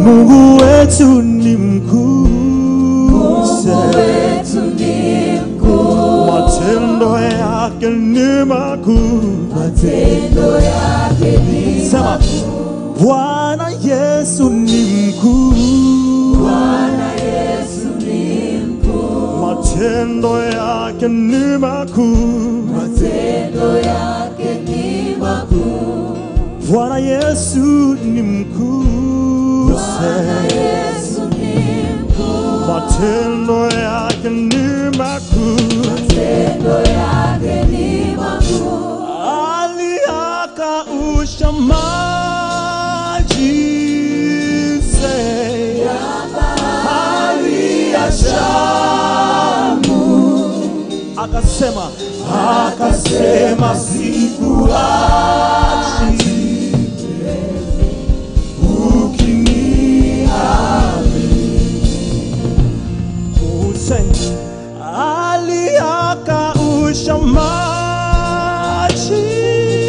Mungu wetu ni mkuu, wetu ni mkuu, matendo yake ni makuu. matendo yake ni Sema, Bwana Yesu ni mkuu, Bwana Yesu ni mkuu, matendo yake ni makuu. matendo yake ni makuu. Bwana Yesu ni mkuu, Bwana Yesu ni mkuu, matendo yake ni makuu. matendo yake ni makuu. Aliakausha maji say, bahari ya Shamu, akasema akasema sikuachi ukiniamini. Say, aliakausha maji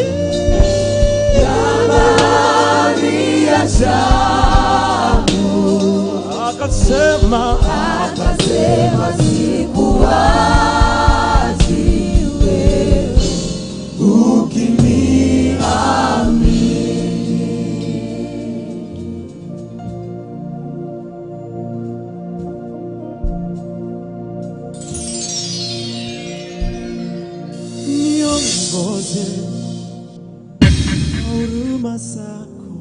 Bahari ya Shamu, akasema akasema sikuachi wewe. niongoze na huruma zako,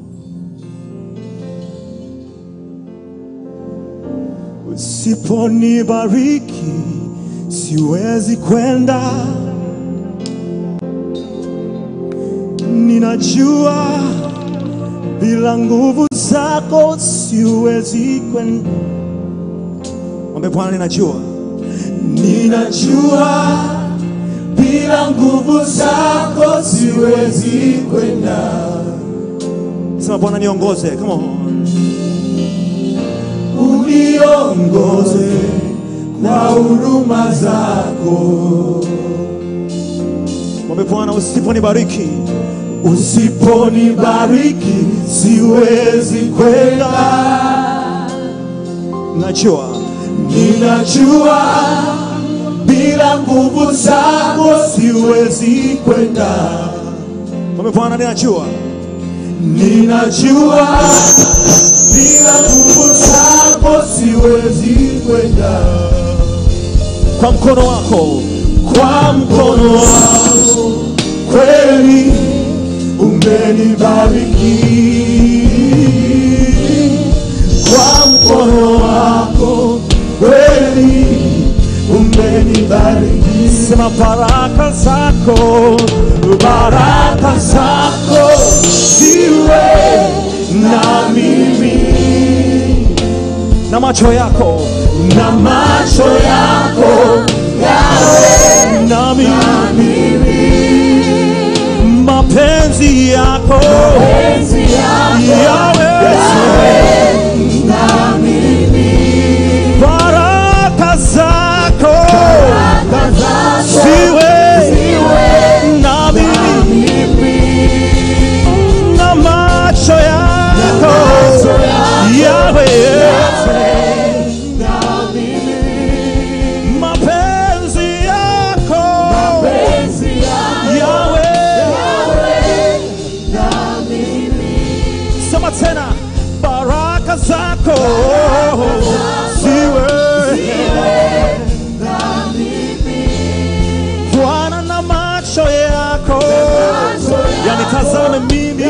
usiponibariki siwezi kwenda. Ninajua bila nguvu zako siwezi kwenda. Mwambie Bwana, ninajua, ninajua bila nguvu zako siwezi kwenda. Sema Bwana niongoze, come on. Uniongoze kwa huruma zako. Mwambie Bwana usiponibariki, usiponibariki siwezi kwenda. Najua, ninajua bila nguvu zako siwezi kwenda. Mwambie Bwana, ninajua, ninajua bila nguvu zako siwezi kwenda. Kwa mkono wako, kwa mkono wako kweli umenibariki. Kwa mkono wako kweli umenibariki. Sema baraka zako, baraka zako ziwe na mimi na macho yako na macho yako yawe na mimi mapenzi yako Penzi yako yawe na mimi, baraka zako baraka zako ziwe ziwe na mimi na macho yako yawe na mimi, mapenzi yako penzi yako yawe na mimi, sema tena baraka zako ziwe na mimi, Bwana na macho yako yanitazame mimi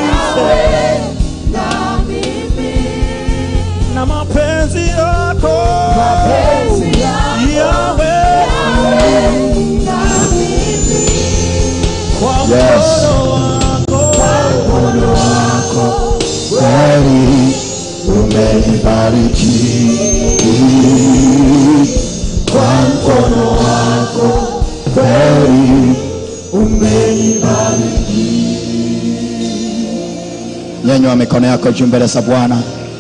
na mimi, na mapenzi yako penzi yako yawe na mimi, kwa Yes. mkono wako kweli umenibariki kwa mkono wako kweli umenibariki. Nyanyua mikono yako juu mbele za Bwana,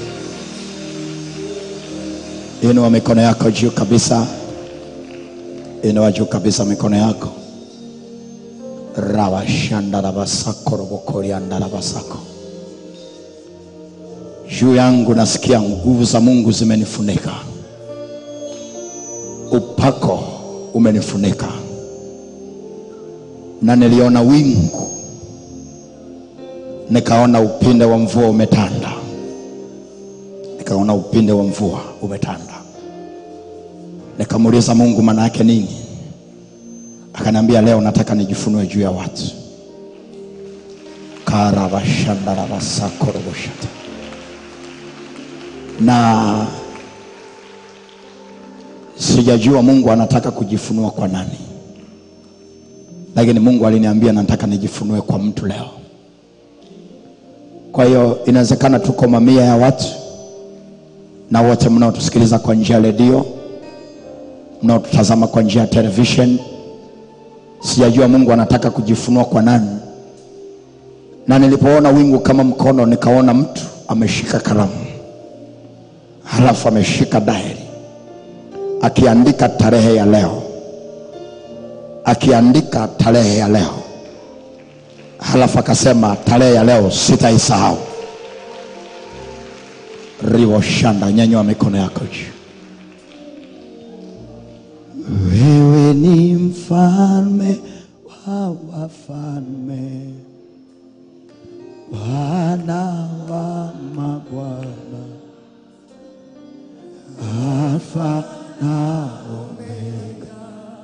inua mikono yako juu kabisa, inua juu kabisa mikono yako rawashanda rabasako robokorianda rabasako juu yangu nasikia nguvu za mungu zimenifunika upako umenifunika na niliona wingu nikaona upinde wa mvua umetanda nikaona upinde wa mvua umetanda nikamuuliza mungu maana yake nini akaniambia leo nataka nijifunue juu ya watu karabashandarabasakoroboshata na sijajua mungu anataka kujifunua kwa nani lakini mungu aliniambia nataka nijifunue kwa mtu leo kwa hiyo inawezekana tuko mamia ya watu na wote mnaotusikiliza kwa njia ya redio mnaotutazama kwa njia ya television sijajua mungu anataka kujifunua kwa nani na nilipoona wingu kama mkono nikaona mtu ameshika kalamu halafu ameshika dairi akiandika tarehe ya leo akiandika tarehe ya leo halafu akasema tarehe ya leo sitaisahau riwoshanda nyanywa mikono yako juu wewe ni mfalme wa wafalme bwana wa mabwana alfa na omega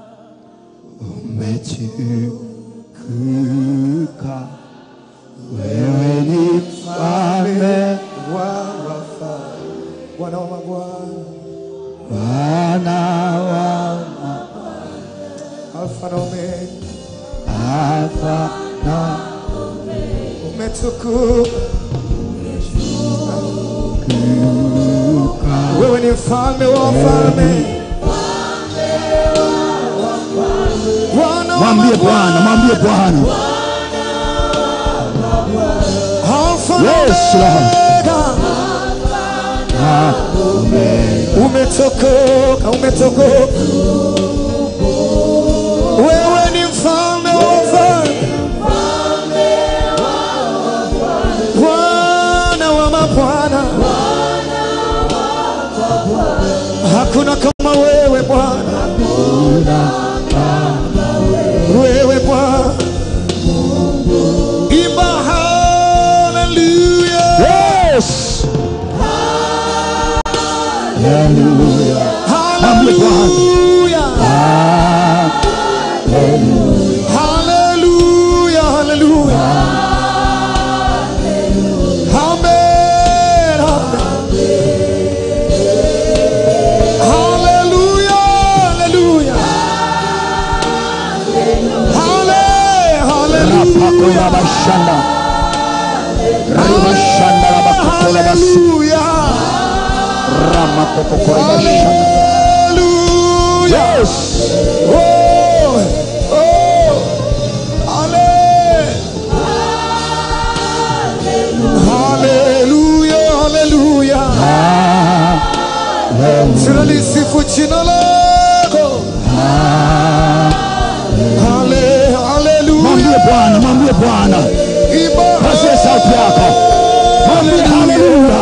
umetukuka wewe ni mfalme Bwana wa mabwana, bwana wa Alfa na Omega, alfa na umetukuka. Wewe ni mfalme wa wafalme, Bwana wa mwambie bwana mwambie bwana Alfa na Yes, Lord. Omega. Umetokoka, umetokoka. Wewe ni mfalme wa wafalme, Bwana wa mabwana. Hakuna kama wewe Bwana, wewe Bwana. Imba haleluya, yes Mwambie Bwana. haleluya, haleluya, haleluya. Amen, amen. Haleluya, haleluya. Hale, rapako haleluya. ya bashanda ribashanda rabakokola basi Haleluya. ramakokokora bashanda Haleluya. yes Oh, oh. Ale. Haleluya, haleluya. Tunalisifu jina lako. Hale, haleluya. mwambie bwana mwambie bwana Iba. pazie sauti yako mwambie haleluya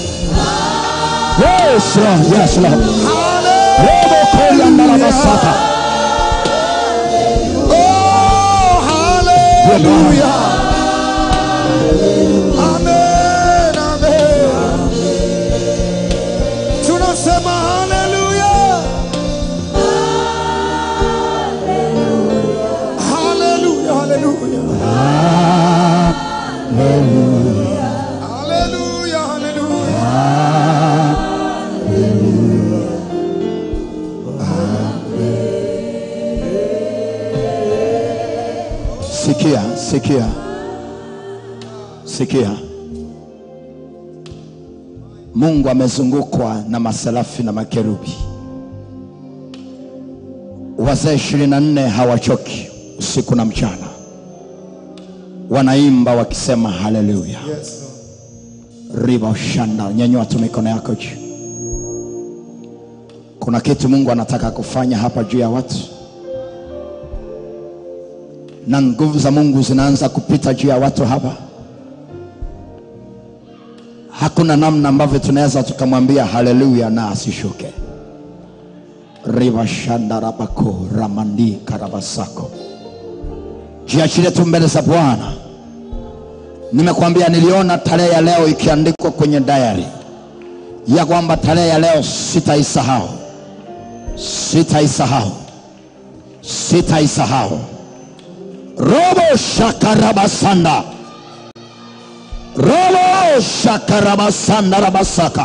yes lord yes lord Hale. robo korianda rabasata Oh, haleluya. Amen, amen. Tunasema haleluya. Haleluya, haleluya. Haleluya, haleluya. sikia sikia sikia mungu amezungukwa na maserafi na makerubi wazee ishirini na nne hawachoki usiku na mchana wanaimba wakisema haleluya Yes, riba ushanda nyanyua tu mikono yako juu kuna kitu mungu anataka kufanya hapa juu ya watu na nguvu za mungu zinaanza kupita juu ya watu hapa hakuna namna ambavyo tunaweza tukamwambia haleluya na asishuke rivashandarabako ramandi karabasako jiachilie tu mbele za bwana nimekwambia niliona tarehe ya leo ikiandikwa kwenye dayari ya kwamba tarehe ya leo sitaisahau sitaisahau sitaisahau robo shakarabasanda robo shakarabasanda rabasaka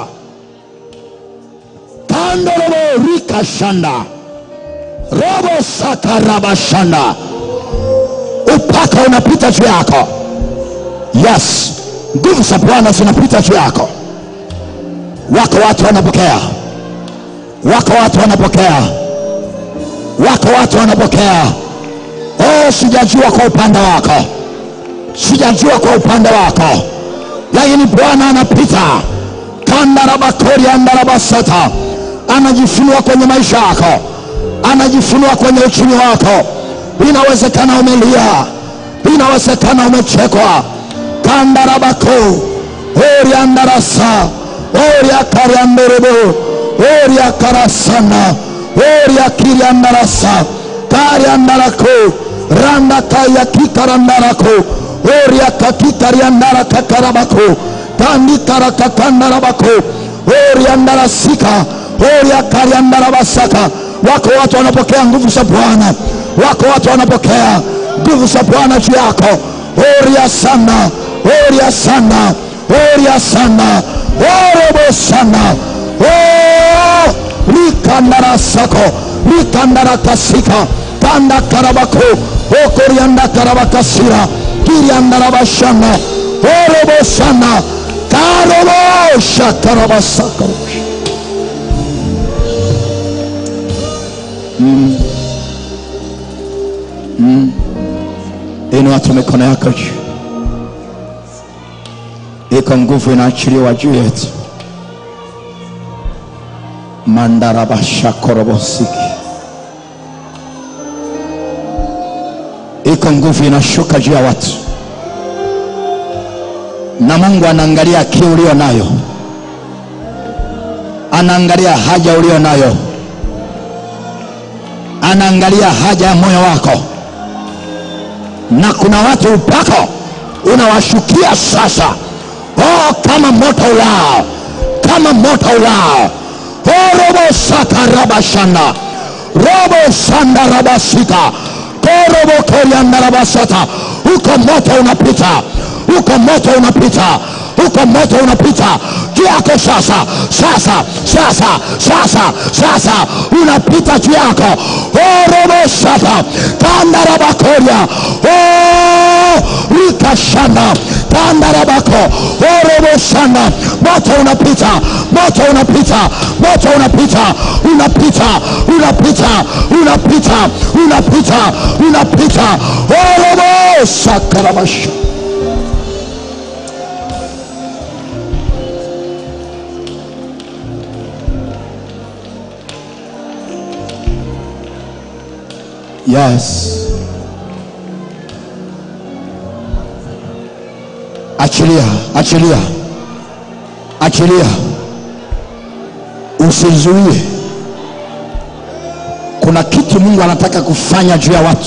kando robo rikashanda robo sakarabashanda upaka unapita juu yako yes nguvu za bwana zinapita juu yako wako watu wanapokea wako watu wanapokea wako watu wanapokea oh sijajua kwa upande wako sijajua kwa upande wako lakini bwana anapita kandarabakori andarabasata anajifunua kwenye maisha yako anajifunua kwenye uchumi wako inawezekana umelia inawezekana umechekwa kandarabako oriandarasa oriakarianderebo oriakarasana oriakiriandarasa kariandarako randakayakikarandaraco oriakakikariandarakakarabako kandikarakakandarabaco oriandarasika oriakariandarabasaka wako watu wanapokea nguvu za bwana wako watu wanapokea nguvu za bwana juu yako oria sana oria sana oria sana orobo sana Oh, rikandarasako rikandarakasika kanda karabako okorianda karabakasira kiriandarabashana orobo sana karobosha karabasaka inua tu mikono yako juu iko nguvu inaachiliwa juu yetu mandarabashakorobosiki iko nguvu inashuka juu ya watu na mungu anaangalia kiu ulio nayo anaangalia haja ulio nayo anaangalia haja ya moyo wako na kuna watu upako unawashukia sasa oh, kama moto ulao kama moto ulao oh, robo sakarabashanda robo sandarabasika korobo koriandarabasata uko moto unapita uko moto unapita uko moto unapita juu yako sasa sasa sasa sasa sasa unapita juu yako orobosata kandarabakoria oh, rikashana kandarabako oroboshana moto unapita moto unapita moto unapita unapita unapita unapita unapita unapita orobosakarabasha yes achilia achilia achilia usizuie kuna kitu mungu anataka kufanya juu ya watu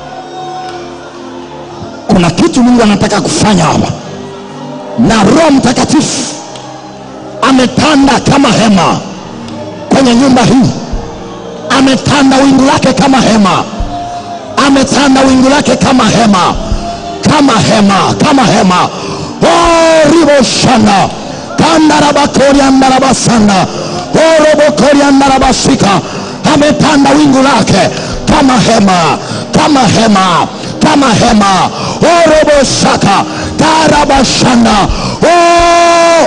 kuna kitu mungu anataka kufanya hapa na roho mtakatifu ametanda kama hema kwenye nyumba hii ametanda wingu lake kama hema ametanda wingu lake kama hema kama hema kama hema oh, riboshana kandarabakoriandarabasanda orobokoriandarabasika ametanda wingu lake kama hema kama hema kama hema orobosaka karabashanda oh,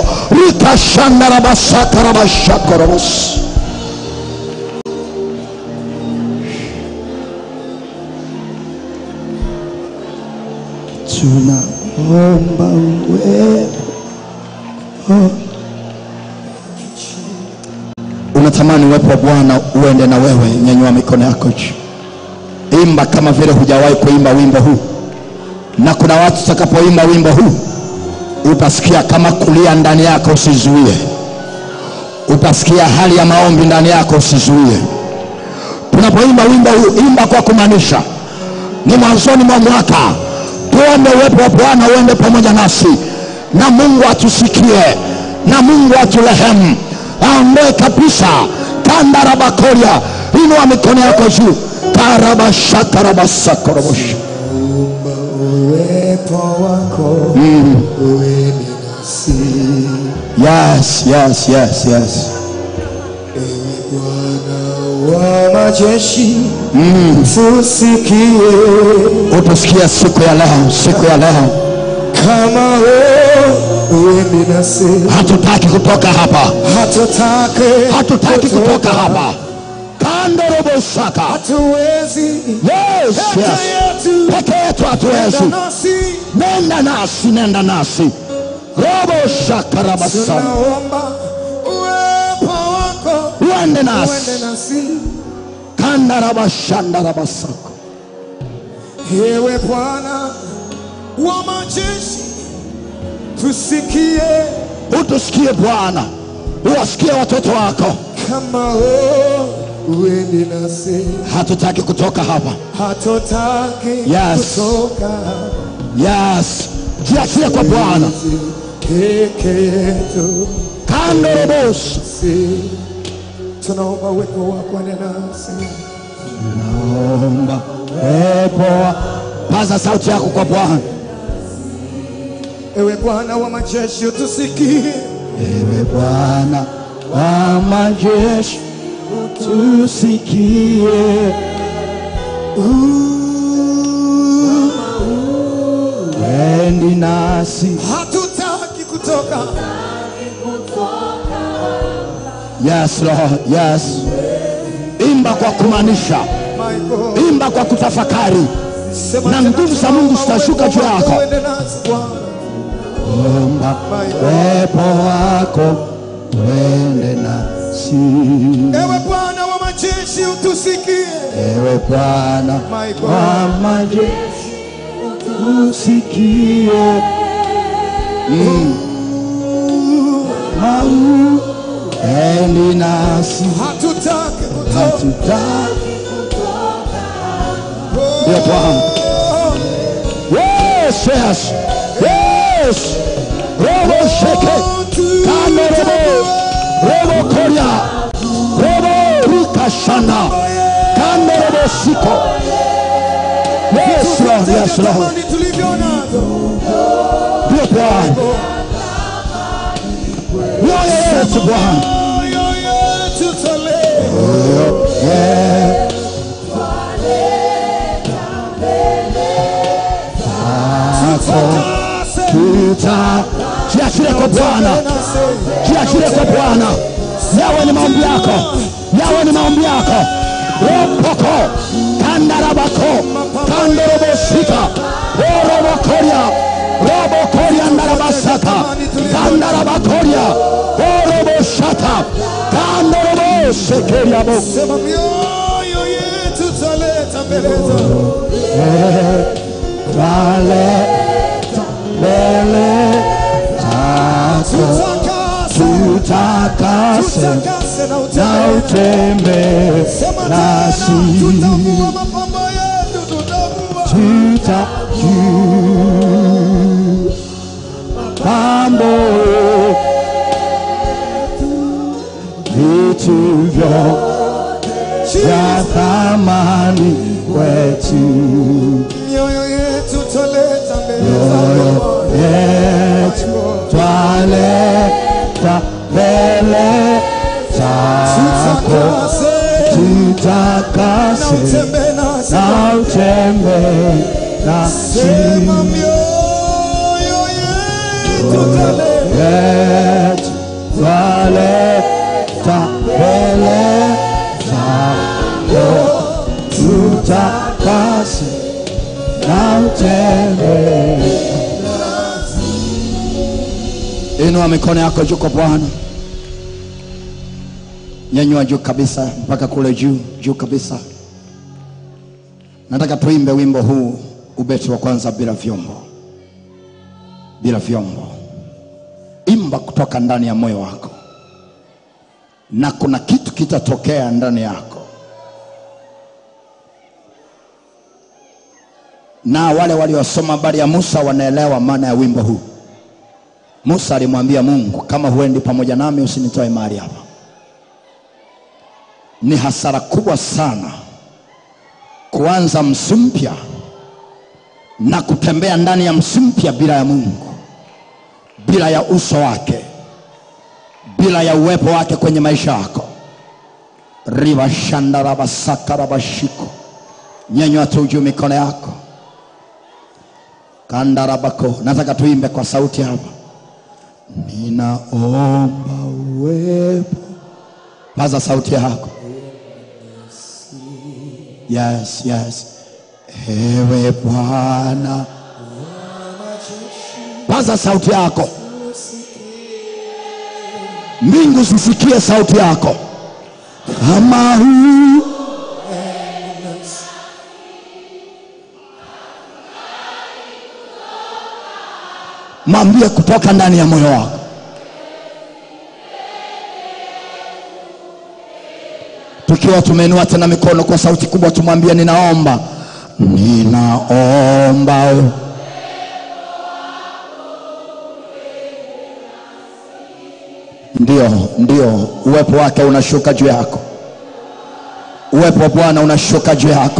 rikashandarabasakarabasakorobos tunaomba uwepo unatamani uwepo wa bwana uende na wewe nyanyua mikono yako juu imba kama vile hujawahi kuimba wimbo huu na kuna watu tutakapoimba wimbo huu utasikia kama kulia ndani yako usizuie utasikia hali ya maombi ndani yako usizuie tunapoimba wimbo huu imba kwa kumaanisha ni mwanzoni mwa mwaka tuombe uwepo wa bwana uende pamoja nasi na mungu atusikie na mungu aturehemu aondoe kabisa kandarabakoria inua mikono yako juu karabashakarabasakorobosha uwepo wako uwe nasi yes yes yes yes Bwana wa majeshi tusikie utusikie siku ya leo siku ya leo kama wewe uende nasi hatutaki kutoka hapa hatutake hatutaki kutoka hapa kandorobosaka hatuwezi yes, peke yes. yetu peke yetu hatuwezi Enda nasi nenda nasi nenda nasi robo shakarabasa tunaomba uwepo wako uende nasi uende nasi kandarabashandarabasako ewe Bwana wa majeshi tusikie utusikie bwana uwasikie watoto wako kama wewe uende nasi hatutaki kutoka hapa hatutaki Yes. kutoka yes jiachie kwa bwana peke yetu kandorobos si tunaomba uwepo wako ende nasi naomba pepo paza sauti yako kwa bwana ewe Bwana wa majeshi tusikie ewe bwana wa majeshi tusikie endi nasi hatutaki kutoka yes lord yes imba kwa kumaanisha my God imba kwa kutafakari Sema Na tena, nguvu za Mungu tunaomba zitashuka uwepo juu wako yako. uende nasi Bwana omba My God. pepo wako wende nasi ewe Bwana wa majeshi utusikie ewe bwana My God. wa majeshi usikie Mm. Mau, endi nasi hatutaki kutoka hatutaki Ndio Bwana. Yes, yes, yes. Robo sheke, kano robo, robo koria, robo rika shana, kano robo siko. Yes, Lord, yes, Lord. Tamani tulivyo nazo Ndio Bwana. Mioyo yetu Bwana. moyo yetu tolee Yeah. Takase. Tuta jiachile kwa Bwana. jiachile kwa Bwana. Yawe ni maombi yako, yawe ni maombi yako. Ropoko kandarabako kandorobosika orobokoria robokoria ndarabasaka kandarabakoria oroboshata kandorobosekeriabo Sema mioyo yetu taleta mbele zako twaleta mbele zako tutakase tutakase tutakase na na utembee utembee Sema tena nasi tutavua mapambo yetu tutavua tuta juu pambo vitu vyote vya thamani kwetu mioyo yetu taleta mbele mioyo zako yetu twaleta mbele zako tutakase na tutakase utembee nasi na utembee nasi Sema mioyo yetu taleta yetu twaleta mbele zako tutakase na utembee inua mikono yako juu kwa bwana nyanyua juu kabisa mpaka kule juu juu kabisa nataka tuimbe wimbo huu ubeti wa kwanza bila vyombo bila vyombo utachimba kutoka ndani ya moyo wako na kuna kitu kitatokea ndani yako na wale waliosoma habari ya musa wanaelewa maana ya wimbo huu musa alimwambia mungu kama huendi pamoja nami usinitoe mahali hapa ni hasara kubwa sana kuanza msimu mpya na kutembea ndani ya msimu mpya bila ya mungu bila ya uso wake bila ya uwepo wake kwenye maisha yako rivashandarabasakarabashiko nyenywa tu juu mikono yako kandarabako nataka tuimbe kwa sauti hapa ninaomba uwepo paza sauti yako yes yes ewe bwana paza sauti yako mbingu zisikie sauti yako kama huu mwambie kutoka ndani ya moyo wako tukiwa tumeinua tena mikono kwa sauti kubwa tumwambie ninaomba ninaomba ndio ndio uwepo wake unashuka juu yako uwepo wa bwana unashuka juu yako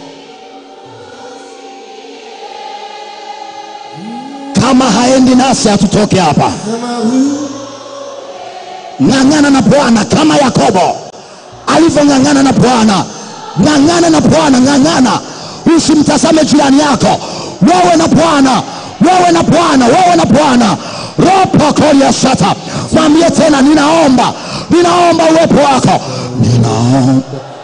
kama haendi nasi hatutoke hapa ng'ang'ana na bwana kama yakobo alivyong'ang'ana na bwana ng'ang'ana na bwana ng'ang'ana usimtazame jirani yako wewe na bwana wewe na bwana wewe na bwana ropokolia sata mwambie tena ninaomba ninaomba uwepo wako ninaomba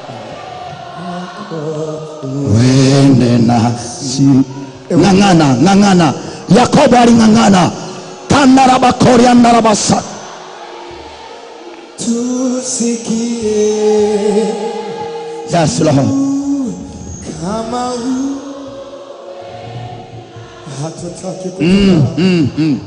wende nasi ng'ang'ana ng'ang'ana yakobo aling'ang'ana kandarabakoriandarabasa tusikie yes lord kama huu hatutaki kutoka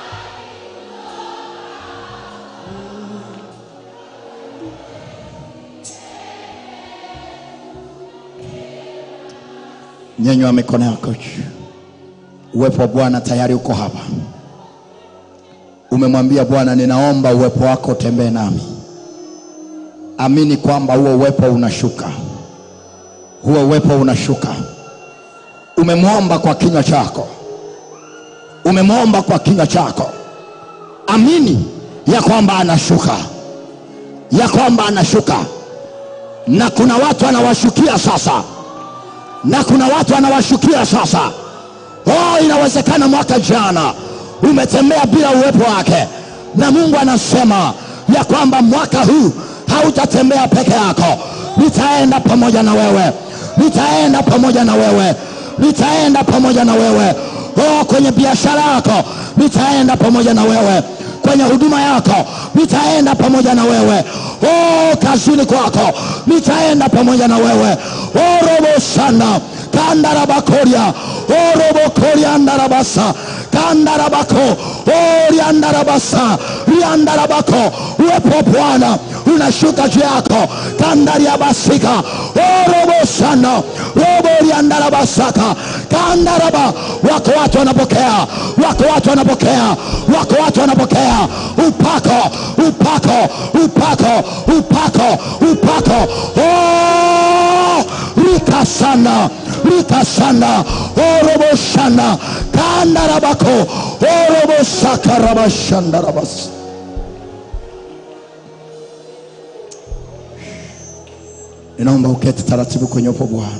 nyenywa mikono yako juu uwepo wa bwana tayari uko hapa umemwambia bwana ninaomba uwepo wako utembee nami amini kwamba huo uwepo unashuka huo uwepo unashuka umemwomba kwa kinywa chako umemwomba kwa kinywa chako amini ya kwamba anashuka ya kwamba anashuka na kuna watu anawashukia sasa na kuna watu anawashukia sasa oh inawezekana mwaka jana umetembea bila uwepo wake na mungu anasema ya kwamba mwaka huu hautatembea peke yako nitaenda pamoja na wewe nitaenda pamoja na wewe nitaenda pamoja na wewe oh, kwenye biashara yako nitaenda pamoja na wewe kwenye huduma yako nitaenda pamoja na wewe oh, kazini kwako nitaenda pamoja na wewe oh, robo sana kandarabakoria oh, robo koriandarabasa kandarabako oh, riandarabasa riandarabako uwepo wa bwana unashuka juu yako kandariabasika oh, robo sana robo riandarabasaka kandaraba wako watu wanapokea wako watu wanapokea wako watu wanapokea upako upako upako upako upako oh, rika sana rika sana orobo shana kandarabako orobo sakarabashandarabas ninaomba uketi taratibu kwenye upo bwana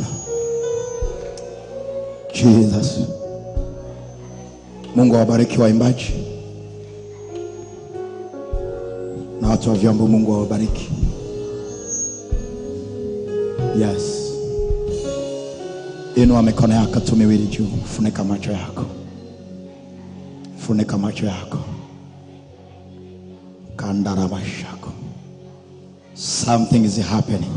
jesus mungu awabariki waimbaji na watu wa vyombo mungu awabariki yes inua mikono yako tu miwili juu funika macho yako funika macho yako kandarabashako something is happening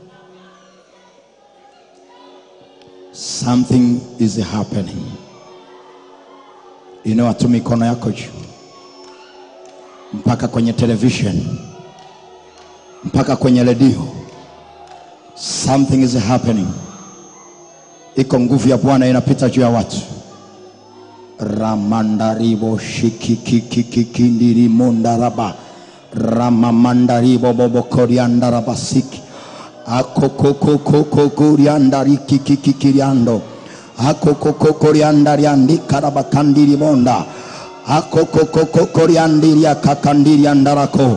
something is happening inua tu mikono yako juu mpaka kwenye television mpaka kwenye redio something is happening iko nguvu ya bwana inapita juu ya watu ramandaribo shikikikikikindirimondaraba ramamandaribo bobokoriandarabasiki akokokokokokoriandarikikikiriando akokokokoriandariandikarabakandiribonda akokokokokoriandiriakakandiriandarako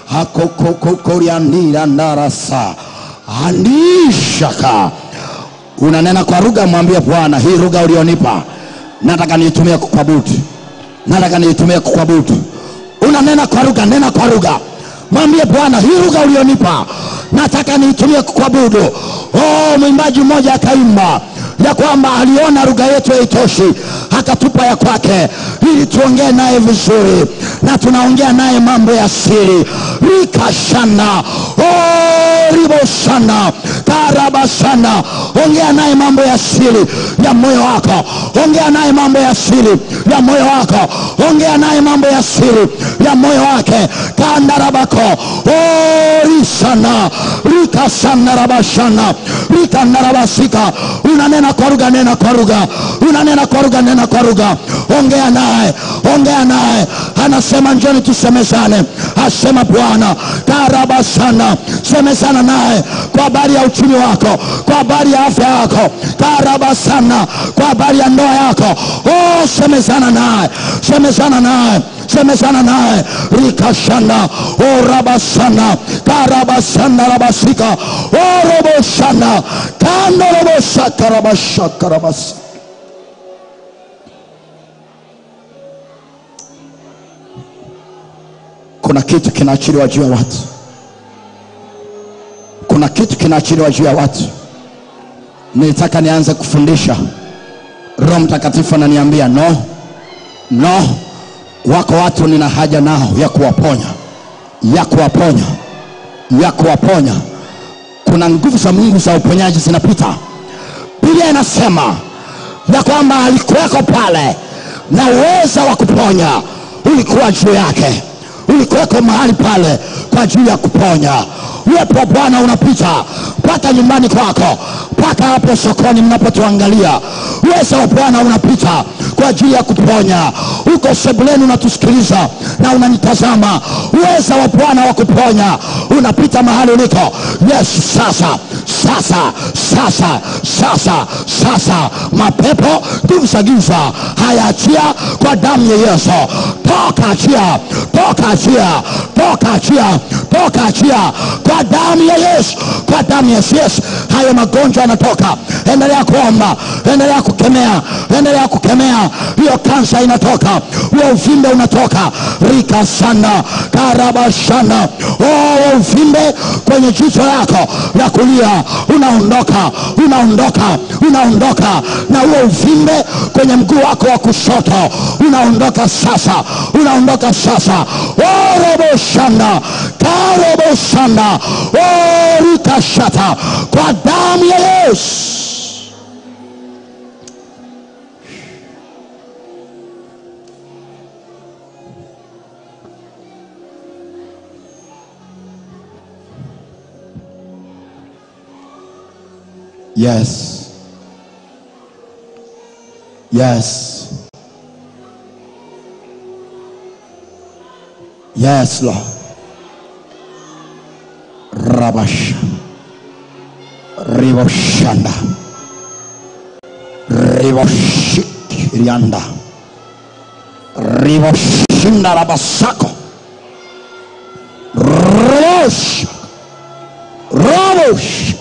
akokokokoriandirandarasa andishaka unanena kwa lugha mwambie bwana hii lugha ulionipa nataka niitumie kukuabudu nataka niitumie kukuabudu unanena kwa lugha nena kwa lugha mwambie bwana hii lugha ulionipa nataka niitumie kukuabudu oh mwimbaji mmoja akaimba ya kwamba aliona lugha yetu haitoshi akatupa ya kwake ili tuongee naye vizuri na tunaongea naye mambo ya siri rikashana oh, riboshana karabashana ongea naye mambo ya siri ya moyo wako ongea naye mambo ya siri ya moyo wako ongea naye mambo ya siri ya moyo wake kandarabako oh, risana rikasanarabashana rikanarabasika unanena kwa lugha nena kwa lugha unanena kwa lugha nena kwa lugha ongea naye ongea naye anasema njoni tusemezane asema bwana karabasana semezana naye kwa habari ya uchumi wako kwa habari ya afya yako karabasana kwa habari ya ndoa yako oh, semezana naye semezana naye semezana naye rikashana orabasana karabasana rabasika oroboshana kandoroboshakarabashakarabasa kuna kitu kinaachiliwa juu ya watu kuna kitu kinaachiliwa juu ya watu nilitaka nianze kufundisha roho mtakatifu ananiambia no no wako watu nina haja nao ya kuwaponya ya kuwaponya ya kuwaponya kuna nguvu za mungu za uponyaji zinapita biblia inasema ya kwamba alikuweko pale na uweza wa kuponya ulikuwa juu yake ulikuweko mahali pale kwa ajili ya kuponya uwepo wa bwana unapita mpaka nyumbani kwako mpaka hapo sokoni mnapotuangalia uweza wa bwana unapita kwa ajili ya kuponya uko sebuleni unatusikiliza na unanitazama uweza wa bwana wa kuponya unapita mahali uliko yes sasa sasa sasa sasa sasa mapepo nguvu za giza hayaachia kwa damu ya yesu toka achia toka achia toka achia toka achia kwa damu ya yesu kwa damu ya yesu yes. hayo magonjwa yanatoka endelea kuomba endelea kukemea endelea kukemea hiyo kansa inatoka huo uvimbe unatoka rika sana karabashana oh, uvimbe kwenye jicho lako la kulia unaondoka unaondoka unaondoka na huo uvimbe kwenye mguu wako wa kushoto unaondoka sasa unaondoka sasa oroboshanda karoboshanda orikashata kwa damu ya yesu Yes. Yes. Yes, Lord. Rabash. Riboshanda. Riboshikirianda. Riboshinda rabasako. Rosh. Robosh.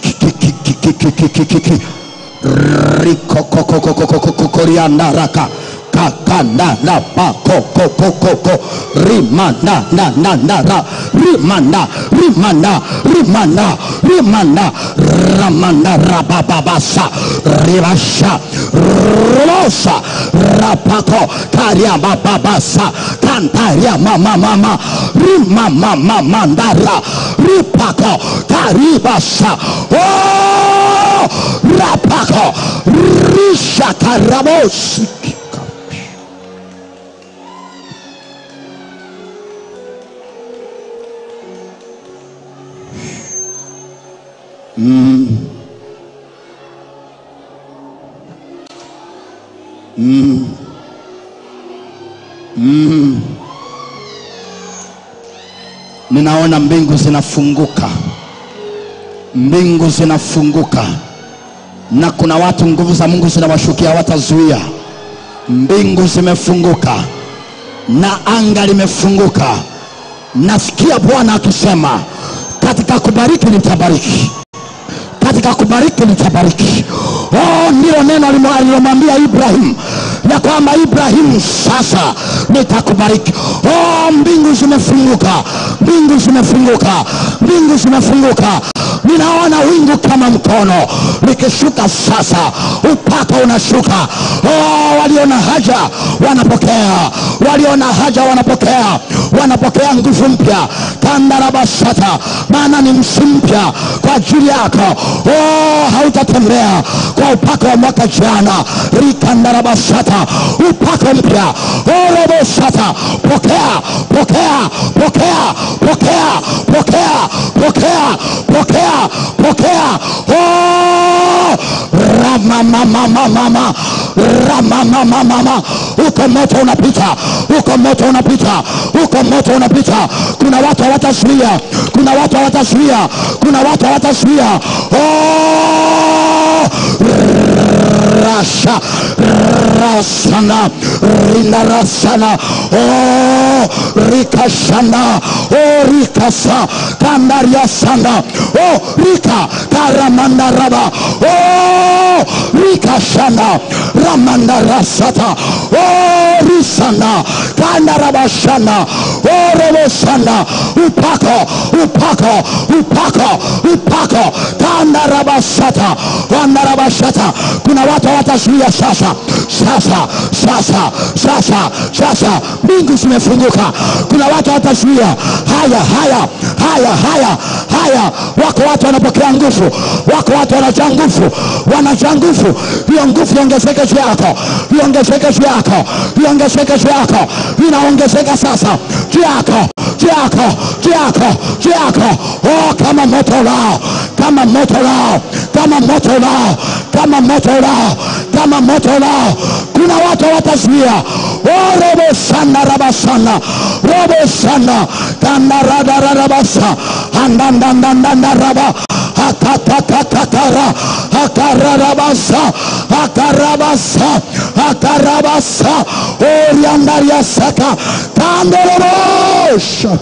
rikokokokokokoriandaraka kakandarapakokokokoko rimandandanandara rimanda rimanda rimanda rimanda ramanda rabababasa ribasha rosa rapako kariabababasa kantaria mamamama rimamamamandara ripako karibasa oh! rapako rishakarabosi ninaona mbingu zinafunguka mbingu zinafunguka na kuna watu nguvu za mungu zinawashukia watazuia mbingu zimefunguka na anga limefunguka nasikia bwana akisema katika kubariki nitabariki katika kubariki nitabariki oh, ndilo neno alimo- alilomwambia ibrahim ya kwamba ibrahimu sasa nitakubariki oh, mbingu zimefunguka mbingu zimefunguka mbingu zimefunguka ninaona wingu kama mkono likishuka sasa upaka unashuka oh, walio na haja wanapokea walio na haja wanapokea wanapokea nguvu mpya kandarabasata maana ni msimu mpya kwa ajili yako oh, hautatembea kwa upako wa mwaka jana rikandarabasata upako mpya orobosata pokea pokea pokea pokea pokea pokea pokea pokea oh, ramamamamamama ramamamamama uko moto unapita uko moto unapita uko moto unapita kuna watu hawatazuia kuna watu hawatazuia kuna watu hawatazuia oh, rasha rasana rindarasana oh, rikashana oh, rikasa kandariasana oh, rika karamandaraba oh, rikashana ramandarasata oh, risana kandarabashana oh, robosana upako upako upako upako kandarabasata kandarabashata kuna watu hawatazuia sasa sasa sasa sasa sasa mbingu zimefunguka kuna watu hawatazuia haya haya haya haya haya wako watu wanapokea nguvu wako watu wanajaa nguvu wanajaa nguvu hiyo nguvu iongezeke juu yako iongezeke juu yako iongezeke juu yako inaongezeka sasa juu yako juu yako juu yako juu yako oh, kama moto lao kama moto lao kama moto lao kama moto lao kama moto lao kuna watu watazuia oh, robo sana rabasana robo sana kandaradarabasa andandandandandaraba akatatakatara akararabasa akarabasa akarabasa oriandariasaka kandorobosha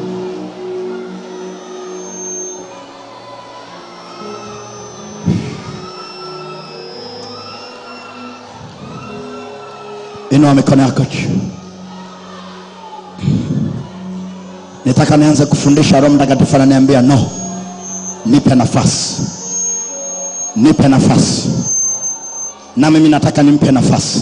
inua mikono yako juu nitaka nianze kufundisha roho mtakatifu ananiambia no nipe nafasi nipe nafasi na mimi nataka nimpe nafasi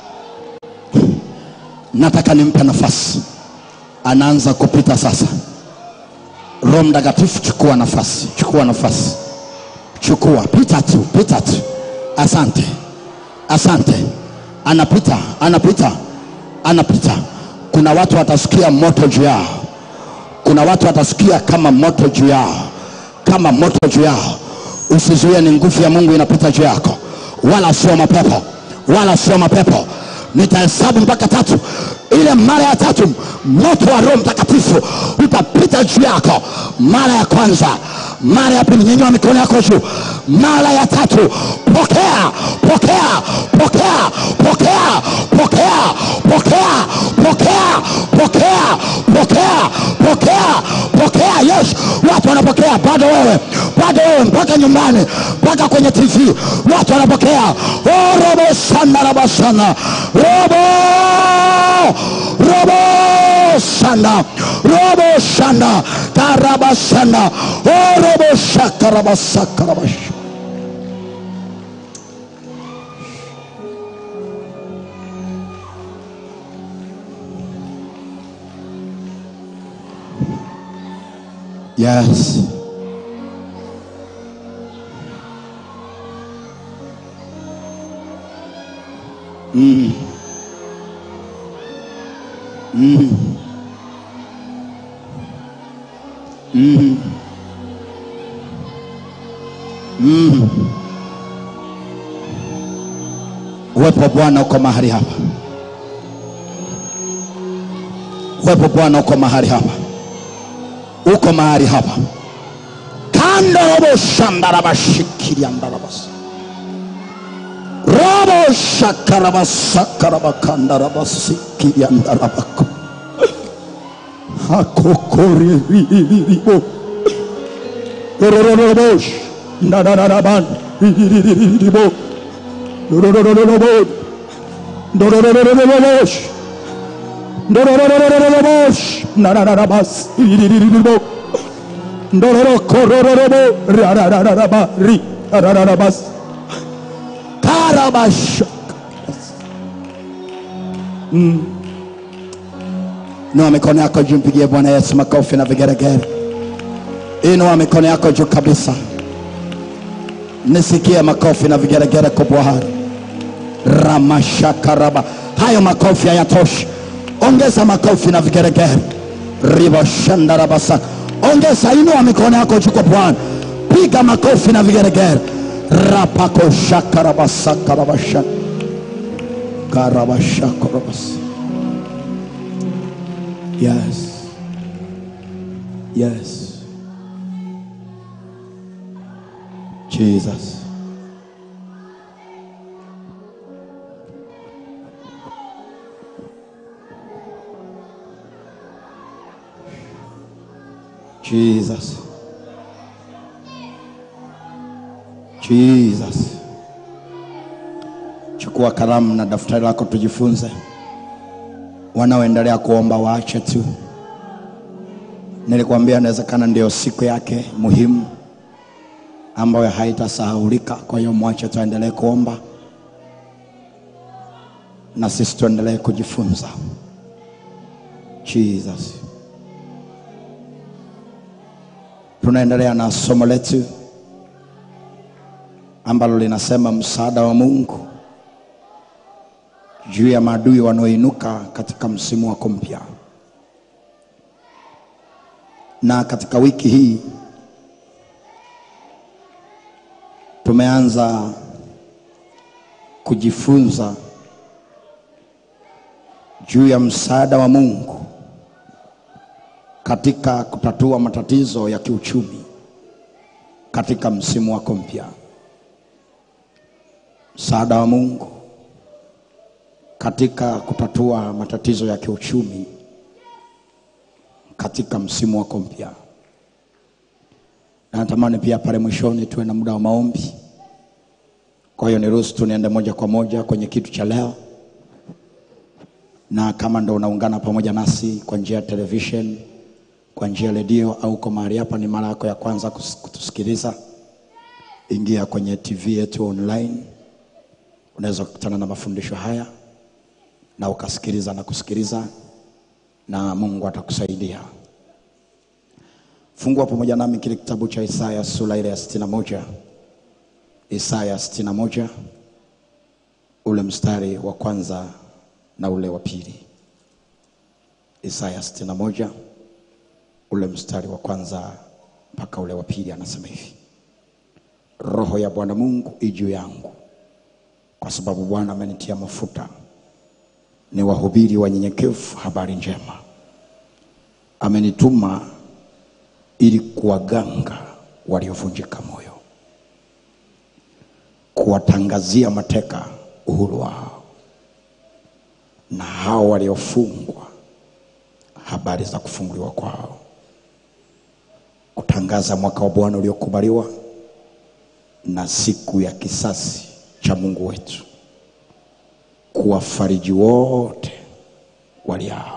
nataka nimpe nafasi anaanza kupita sasa roho mtakatifu chukua nafasi chukua nafasi chukua pita tu pita tu asante asante anapita anapita anapita kuna watu watasikia moto juu yao kuna watu watasikia kama moto juu yao kama moto juu yao usizuie ni nguvu ya mungu inapita juu yako wala sio mapepo wala sio mapepo nitahesabu mpaka tatu ile mara ya tatu moto wa roho mtakatifu utapita juu yako mara ya kwanza mara ya pili nyenyua mikono yako juu mara ya tatu pokea pokea pokea pokea pokea pokea pokea pokea pokea pokea pokea yes watu wanapokea bado wewe bado wewe mpaka nyumbani mpaka kwenye tv watu wanapokea oh, robo sana robo sana robo robo sana robo sana karaba sana oh, robo shaka raba saka raba shaka. Yes. Uwepo wa Bwana uko mahali hapa. Uwepo wa Bwana uko mahali hapa, uko mahali hapa. kando robo shandarabashikiria ndarabasa robo shakarabasakarabakandarabasikiria ndarabako hakokoriribo rorororobosh ndararaban ririribo rororororobo ndororororobosh ndororororobosh narararabas ririribo ndororokorororobo rarararaba ri rarararabas karabasha Inua mikono yako juu, mpigie Bwana Yesu makofi na vigeregere. Inua mikono yako juu kabisa, nisikie makofi na vigeregere kwa Bwana. Ramashakaraba, hayo makofi hayatoshi, ongeza makofi na vigeregere. Ribashandarabasa, ongeza, inua mikono yako juu kwa Bwana, piga makofi na vigeregere. Rapako shakarabasakarabasha karabashakarabasa Yes. Yes. Jesus. Jesus. Jesus. Chukua kalamu na daftari lako tujifunze wanaoendelea kuomba waache tu. Nilikwambia inawezekana ndio siku yake muhimu ambayo haitasahaulika. Kwa hiyo mwache tuendelee kuomba na sisi tuendelee kujifunza. Jesus, tunaendelea na somo letu ambalo linasema msaada wa Mungu juu ya maadui wanaoinuka katika msimu wako mpya. Na katika wiki hii tumeanza kujifunza juu ya msaada wa Mungu katika kutatua matatizo ya kiuchumi katika msimu wako mpya. Msaada wa Mungu katika kutatua matatizo ya kiuchumi katika msimu wako mpya. Na natamani pia pale mwishoni tuwe na muda wa maombi. Kwa hiyo niruhusu tu niende moja kwa moja kwenye kitu cha leo, na kama ndo unaungana pamoja nasi kwa njia ya television, kwa njia ya redio au kwa mahali hapa ni mara yako ya kwanza kus- kutusikiliza, ingia kwenye TV yetu online, unaweza kukutana na mafundisho haya na ukasikiliza na kusikiliza na Mungu atakusaidia. Fungua pamoja nami kile kitabu cha Isaya sura ile ya sitini na moja Isaya sitini na moja ule mstari wa kwanza na ule wa pili. Isaya sitini na moja ule mstari wa kwanza mpaka ule wa pili, anasema hivi: Roho ya Bwana Mungu i juu yangu, kwa sababu Bwana amenitia mafuta ni wahubiri wanyenyekevu habari njema. Amenituma ili kuwaganga waliovunjika moyo, kuwatangazia mateka uhuru wao, na hao waliofungwa habari za kufunguliwa kwao, kutangaza mwaka wa Bwana uliokubaliwa na siku ya kisasi cha Mungu wetu kuwafariji wote waliao.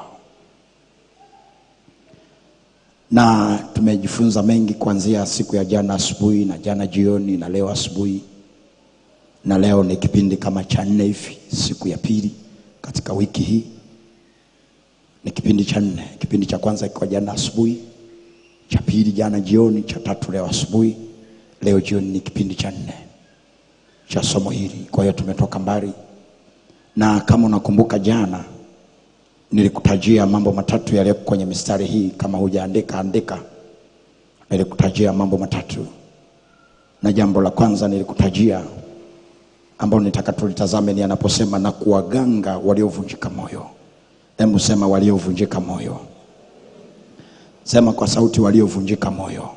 Na tumejifunza mengi kuanzia siku ya jana asubuhi na jana jioni na leo asubuhi, na leo ni kipindi kama cha nne hivi, siku ya pili katika wiki hii. Ni kipindi cha nne. Kipindi cha kwanza ikiwa jana asubuhi, cha pili jana jioni, cha tatu leo asubuhi, leo jioni ni kipindi cha nne cha somo hili. Kwa hiyo tumetoka mbali na kama unakumbuka jana nilikutajia mambo matatu yaliyo kwenye mistari hii. Kama hujaandika andika, nilikutajia mambo matatu. na jambo la kwanza nilikutajia ambalo nitaka tulitazame ni anaposema na kuwaganga waliovunjika moyo. Hebu sema waliovunjika moyo, sema kwa sauti, waliovunjika moyo.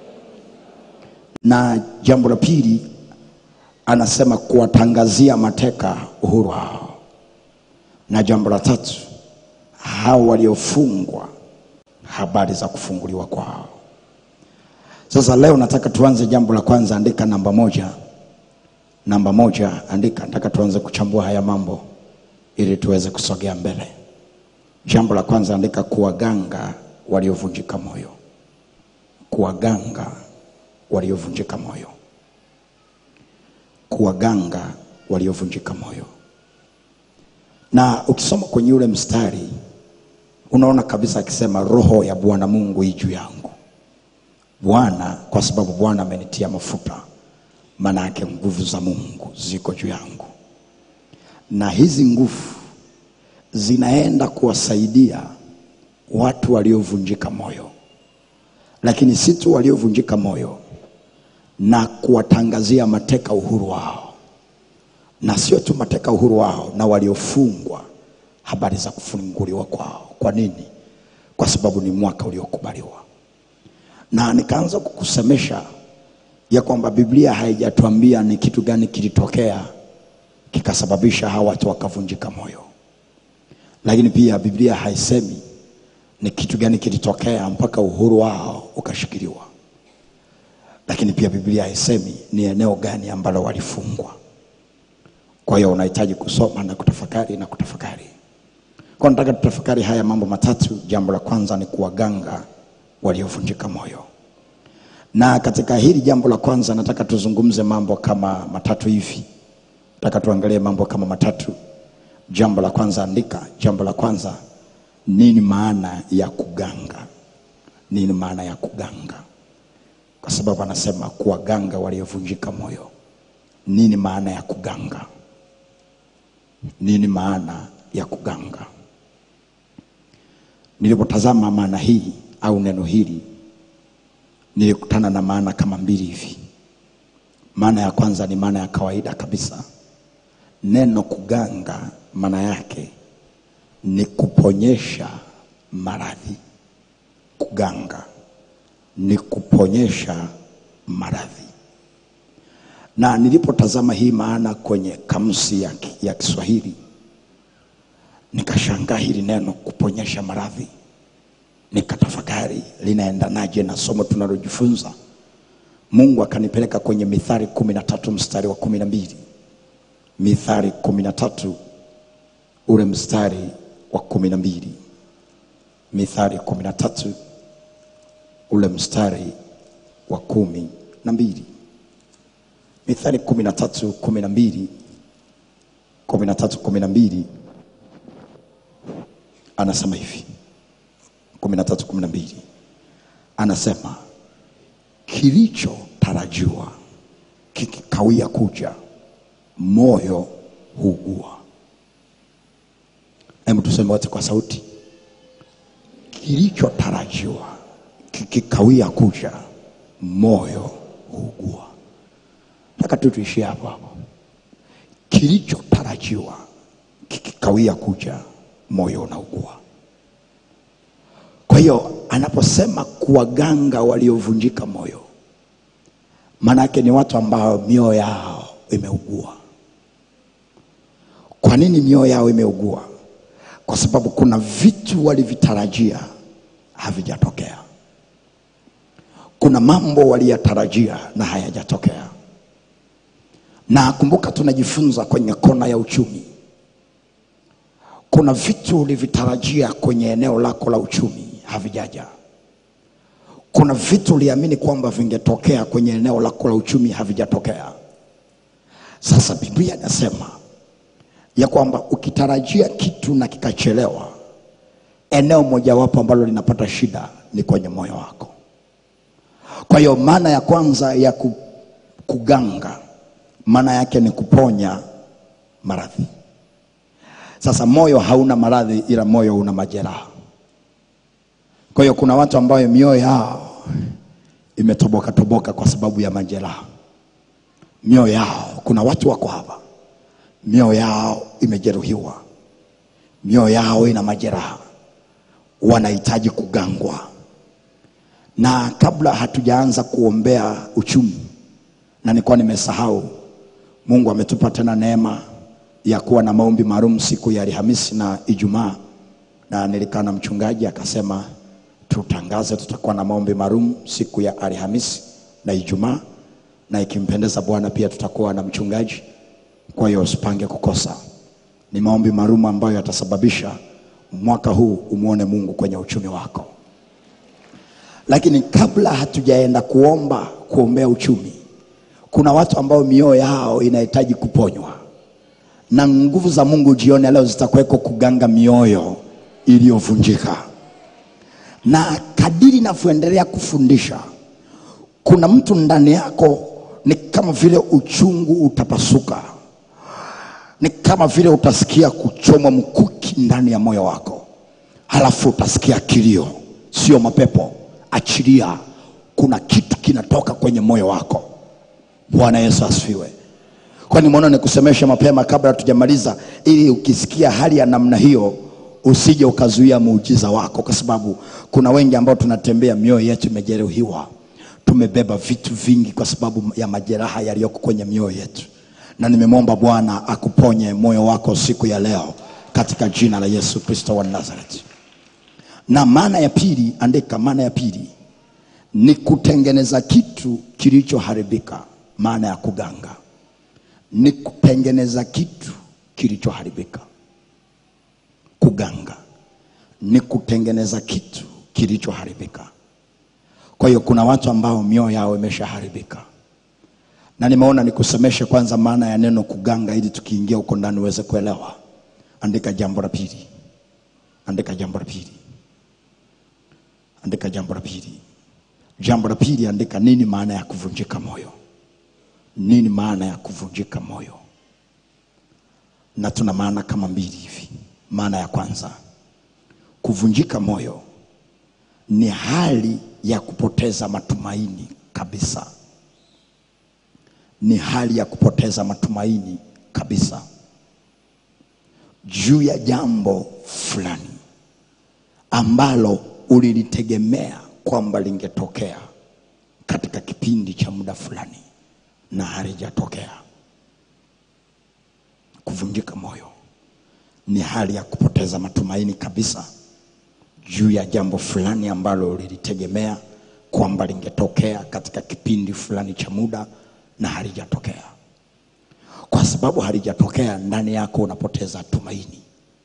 Na jambo la pili anasema kuwatangazia mateka uhuru wao, na jambo la tatu hao waliofungwa habari za kufunguliwa kwao. Sasa leo nataka tuanze jambo la kwanza, andika namba moja. Namba moja, andika. Nataka tuanze kuchambua haya mambo ili tuweze kusogea mbele. Jambo la kwanza, andika kuwaganga waliovunjika moyo. Kuwaganga waliovunjika moyo. Kuwaganga waliovunjika moyo. Na ukisoma kwenye ule mstari unaona kabisa akisema roho ya Bwana Mungu hii juu yangu. Bwana, kwa sababu Bwana amenitia mafuta, maana yake nguvu za Mungu ziko juu yangu, na hizi nguvu zinaenda kuwasaidia watu waliovunjika moyo, lakini si tu waliovunjika moyo, na kuwatangazia mateka uhuru wao, na sio tu mateka uhuru wao, na waliofungwa habari za kufunguliwa kwao. Kwa nini? Kwa sababu ni mwaka uliokubaliwa. Na nikaanza kukusemesha ya kwamba Biblia haijatuambia ni kitu gani kilitokea kikasababisha hawa watu wakavunjika moyo, lakini pia Biblia haisemi ni kitu gani kilitokea mpaka uhuru wao ukashikiliwa, lakini pia Biblia haisemi ni eneo gani ambalo walifungwa. Kwa hiyo unahitaji kusoma na kutafakari na kutafakari. Kwa nataka tutafakari haya mambo matatu. Jambo la kwanza ni kuwaganga waliovunjika moyo, na katika hili jambo la kwanza nataka tuzungumze mambo kama matatu hivi. Nataka tuangalie mambo kama matatu. Jambo la kwanza, andika. Jambo la kwanza, nini maana ya kuganga? Nini maana ya kuganga? Kwa sababu anasema kuwaganga waliovunjika moyo. Nini maana ya kuganga? Nini maana ya kuganga? Nilipotazama maana hii au neno hili, nilikutana na maana kama mbili hivi. Maana ya kwanza ni maana ya kawaida kabisa. Neno kuganga maana yake ni kuponyesha maradhi. Kuganga ni kuponyesha maradhi, na nilipotazama hii maana kwenye kamusi ya, ya Kiswahili nikashangaa hili neno kuponyesha maradhi, nikatafakari linaendanaje na somo tunalojifunza. Mungu akanipeleka kwenye Mithali kumi na tatu mstari wa kumi na mbili Mithali kumi na tatu ule mstari wa kumi na mbili Mithali kumi na tatu ule mstari wa kumi na mbili Mithali kumi na tatu kumi na mbili kumi na tatu kumi na mbili anasema hivi kumi na tatu kumi na mbili anasema kilichotarajiwa kikikawia kuja moyo huugua. Hebu tuseme wote kwa sauti, kilichotarajiwa kikikawia kuja moyo huugua. Nataka tu tuishie hapo hapo, kilichotarajiwa kikikawia kuja moyo unaugua. Kwa hiyo anaposema kuwaganga waliovunjika moyo, maana yake ni watu ambao mioyo yao imeugua. Kwa nini mioyo yao imeugua? Kwa sababu kuna vitu walivitarajia havijatokea, kuna mambo waliyatarajia na hayajatokea. Na kumbuka, tunajifunza kwenye kona ya uchumi kuna vitu ulivitarajia kwenye eneo lako la uchumi havijaja. Kuna vitu uliamini kwamba vingetokea kwenye eneo lako la uchumi havijatokea. Sasa Biblia inasema ya kwamba ukitarajia kitu na kikachelewa, eneo mojawapo ambalo linapata shida ni kwenye moyo wako. Kwa hiyo maana ya kwanza ya ku- kuganga, maana yake ni kuponya maradhi. Sasa moyo hauna maradhi, ila moyo una majeraha. Kwa hiyo kuna watu ambao mioyo yao imetoboka toboka kwa sababu ya majeraha. mioyo yao kuna watu wako hapa mioyo yao imejeruhiwa mioyo yao ina majeraha wanahitaji kugangwa na kabla hatujaanza kuombea uchumi na nilikuwa nimesahau mungu ametupa tena neema ya kuwa na maombi maalum siku ya alhamisi na ijumaa na nilikaa na mchungaji akasema tutangaze tutakuwa na maombi maalum siku ya alhamisi na ijumaa na ikimpendeza bwana pia tutakuwa na mchungaji kwa hiyo usipange kukosa ni maombi maalum ambayo yatasababisha mwaka huu umwone mungu kwenye uchumi wako lakini kabla hatujaenda kuomba kuombea uchumi kuna watu ambao mioyo yao inahitaji kuponywa na nguvu za mungu jioni leo zitakuweko kuganga mioyo iliyovunjika na kadiri navyoendelea kufundisha kuna mtu ndani yako ni kama vile uchungu utapasuka ni kama vile utasikia kuchomwa mkuki ndani ya moyo wako halafu utasikia kilio sio mapepo achilia kuna kitu kinatoka kwenye moyo wako bwana yesu asifiwe kwani mwana nikusemesha mapema kabla hatujamaliza ili ukisikia hali ya namna hiyo usije ukazuia muujiza wako kwa sababu kuna wengi ambao tunatembea mioyo yetu imejeruhiwa tumebeba vitu vingi kwa sababu ya majeraha yaliyoko kwenye mioyo yetu na nimemwomba bwana akuponye moyo wako siku ya leo katika jina la yesu kristo wa nazareti na maana ya pili andika maana ya pili ni kutengeneza kitu kilichoharibika maana ya kuganga ni kutengeneza kitu kilichoharibika kuganga ni kutengeneza kitu kilichoharibika kwa hiyo kuna watu ambao mioyo yao imeshaharibika na nimeona nikusemeshe kwanza maana ya neno kuganga ili tukiingia huko ndani uweze kuelewa andika jambo la pili andika jambo la pili andika jambo la pili jambo la pili andika nini maana ya kuvunjika moyo nini maana ya kuvunjika moyo na tuna maana kama mbili hivi maana ya kwanza kuvunjika moyo ni hali ya kupoteza matumaini kabisa ni hali ya kupoteza matumaini kabisa juu ya jambo fulani ambalo ulilitegemea kwamba lingetokea katika kipindi cha muda fulani na halijatokea kuvunjika moyo ni hali ya kupoteza matumaini kabisa juu ya jambo fulani ambalo lilitegemea kwamba lingetokea katika kipindi fulani cha muda na halijatokea kwa sababu halijatokea ndani yako unapoteza tumaini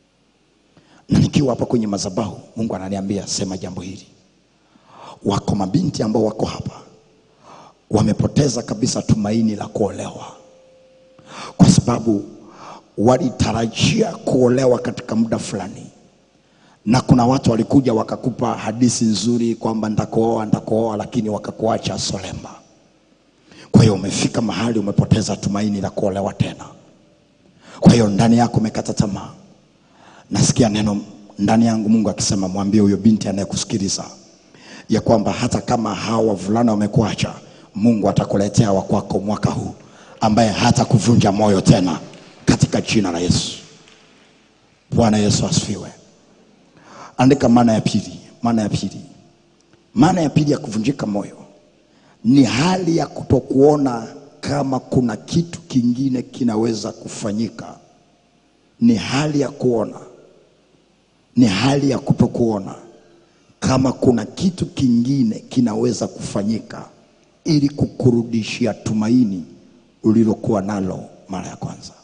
na nikiwa hapa kwenye madhabahu mungu ananiambia sema jambo hili wako mabinti ambao wako hapa wamepoteza kabisa tumaini la kuolewa kwa sababu walitarajia kuolewa katika muda fulani na kuna watu walikuja wakakupa hadithi nzuri kwamba ntakuoa ntakuoa lakini wakakuacha solemba kwa hiyo umefika mahali umepoteza tumaini la kuolewa tena kwa hiyo ndani yako umekata tamaa nasikia neno ndani yangu mungu akisema mwambie huyo binti anayekusikiliza ya kwamba hata kama hawa wavulana wamekuacha mungu atakuletea wakwako mwaka huu ambaye hata kuvunja moyo tena katika jina la yesu bwana yesu asifiwe andika maana ya pili maana ya pili maana ya pili ya kuvunjika moyo ni hali ya kutokuona kama kuna kitu kingine kinaweza kufanyika ni hali ya kuona ni hali ya kutokuona kama kuna kitu kingine kinaweza kufanyika ili kukurudishia tumaini ulilokuwa nalo mara ya kwanza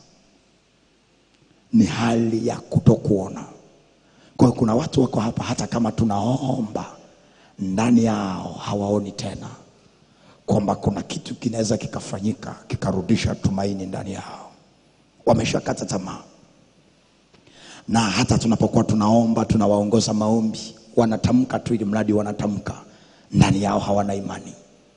ni hali ya kutokuona kwa hiyo kuna watu wako hapa hata kama tunaomba ndani yao hawaoni tena kwamba kuna kitu kinaweza kikafanyika kikarudisha tumaini ndani yao wameshakata tamaa na hata tunapokuwa tunaomba tunawaongoza maombi wanatamka tu ili mradi wanatamka ndani yao hawana imani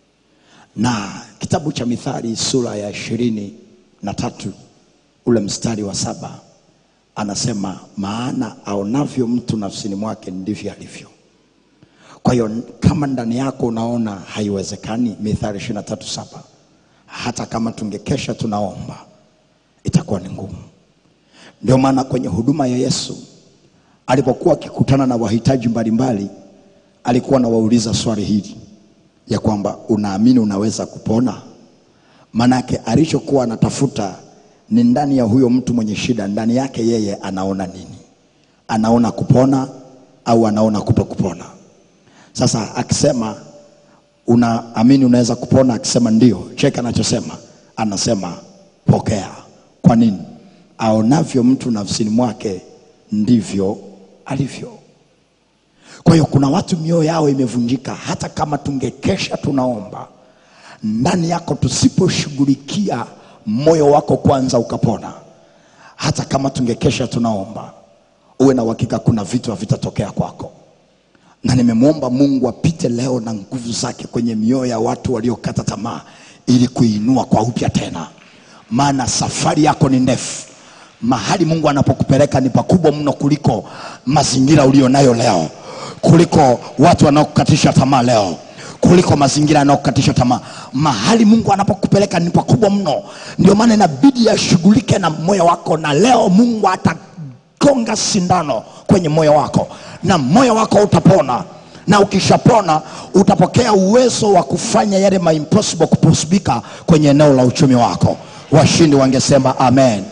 na kitabu cha mithali sura ya ishirini na tatu ule mstari wa saba anasema maana aonavyo mtu nafsini mwake ndivyo alivyo kwa hiyo kama ndani yako unaona haiwezekani mithali ishirini na tatu saba hata kama tungekesha tunaomba itakuwa ni ngumu ndio maana kwenye huduma ya yesu alipokuwa akikutana na wahitaji mbalimbali alikuwa anawauliza swali hili ya kwamba unaamini unaweza kupona manake alichokuwa anatafuta ni ndani ya huyo mtu mwenye shida ndani yake yeye anaona nini anaona kupona au anaona kuto kupona sasa akisema unaamini unaweza kupona akisema ndio cheki anachosema anasema pokea kwa nini aonavyo mtu nafsini mwake ndivyo alivyo kwa hiyo kuna watu mioyo yao imevunjika hata kama tungekesha tunaomba ndani yako tusiposhughulikia moyo wako kwanza ukapona hata kama tungekesha tunaomba uwe na uhakika kuna vitu havitatokea kwako na nimemwomba mungu apite leo na nguvu zake kwenye mioyo ya watu waliokata tamaa ili kuinua kwa upya tena maana safari yako ni ndefu mahali mungu anapokupeleka ni pakubwa mno kuliko mazingira ulionayo leo kuliko watu wanaokukatisha tamaa leo kuliko mazingira yanayokukatisha tamaa mahali mungu anapokupeleka ni pakubwa mno ndio maana inabidi ashughulike na moyo wako na leo mungu atagonga sindano kwenye moyo wako na moyo wako utapona na ukishapona utapokea uwezo wa kufanya yale ma impossible kuposibika kwenye eneo la uchumi wako washindi wangesema amen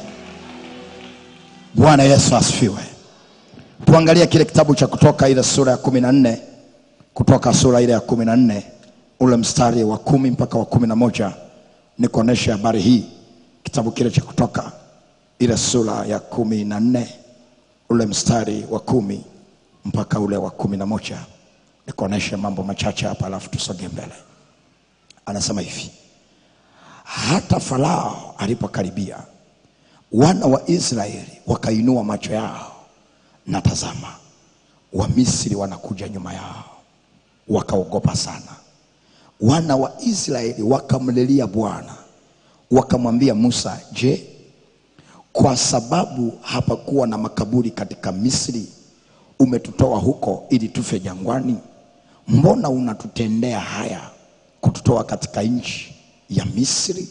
bwana yesu asifiwe tuangalie kile kitabu cha kutoka ile sura ya kumi na nne kutoka sura ile ya kumi na nne ule mstari wa kumi mpaka wa kumi na moja nikuonyeshe habari hii kitabu kile cha kutoka ile sura ya kumi na nne ule mstari wa kumi mpaka ule wa kumi na moja nikuonyeshe mambo machache hapa alafu tusogee mbele anasema hivi hata farao alipokaribia wana wa israeli wakainua macho yao na tazama wamisri wanakuja nyuma yao wakaogopa sana wana wa israeli wakamlilia bwana wakamwambia musa je kwa sababu hapakuwa na makaburi katika misri umetutoa huko ili tufe jangwani mbona unatutendea haya kututoa katika nchi ya misri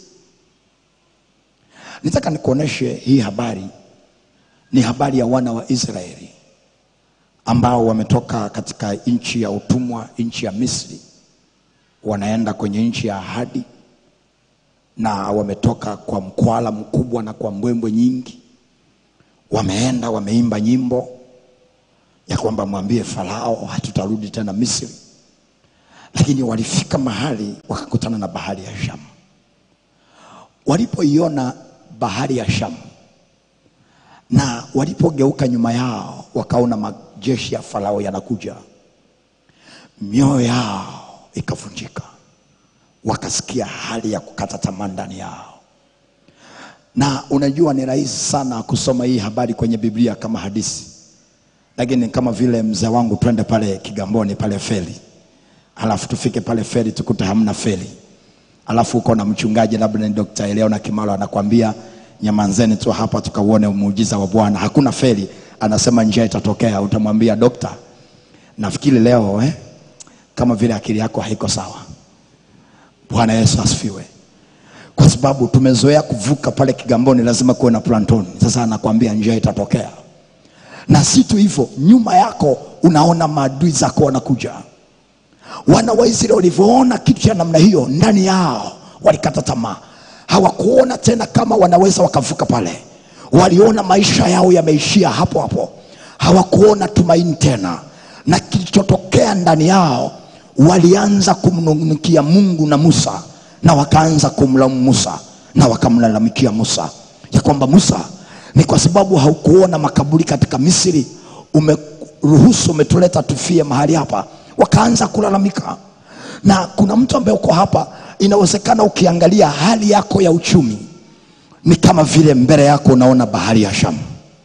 nitaka nikuoneshe hii habari ni habari ya wana wa israeli ambao wametoka katika nchi ya utumwa nchi ya misri wanaenda kwenye nchi ya ahadi na wametoka kwa mkwala mkubwa na kwa mbwembwe nyingi wameenda wameimba nyimbo ya kwamba mwambie farao hatutarudi tena misri lakini walifika mahali wakakutana na bahari ya shamu walipoiona bahari ya shamu na walipogeuka nyuma yao wakaona majeshi ya farao yanakuja mioyo yao ikavunjika wakasikia hali ya kukata tamaa ndani yao na unajua ni rahisi sana kusoma hii habari kwenye biblia kama hadisi lakini kama vile mzee wangu twende pale kigamboni pale feri alafu tufike pale feri tukute hamna feri alafu uko na mchungaji labda ni Dr. Eleona Kimalo anakwambia nyamanzeni tu hapa tukauone muujiza wa Bwana. Hakuna feri, anasema njia itatokea. Utamwambia dokta, nafikiri leo eh, kama vile akili yako haiko sawa. Bwana Yesu asifiwe. Kwa sababu tumezoea kuvuka pale Kigamboni, lazima kuwe na plantoni. Sasa anakwambia njia itatokea, na si tu hivyo, nyuma yako unaona maadui zako wanakuja wana wa Israeli walivyoona kitu cha namna hiyo ndani yao walikata tamaa hawakuona tena kama wanaweza wakavuka pale waliona maisha yao yameishia hapo hapo hawakuona tumaini tena na kilichotokea ndani yao walianza kumnungunikia mungu na musa na wakaanza kumlaumu musa na wakamlalamikia musa ya kwamba musa ni kwa sababu haukuona makaburi katika misri umeruhusu umetuleta tufie mahali hapa wakaanza kulalamika na kuna mtu ambaye uko hapa inawezekana ukiangalia hali yako ya uchumi ni kama vile mbele yako unaona bahari ya shamu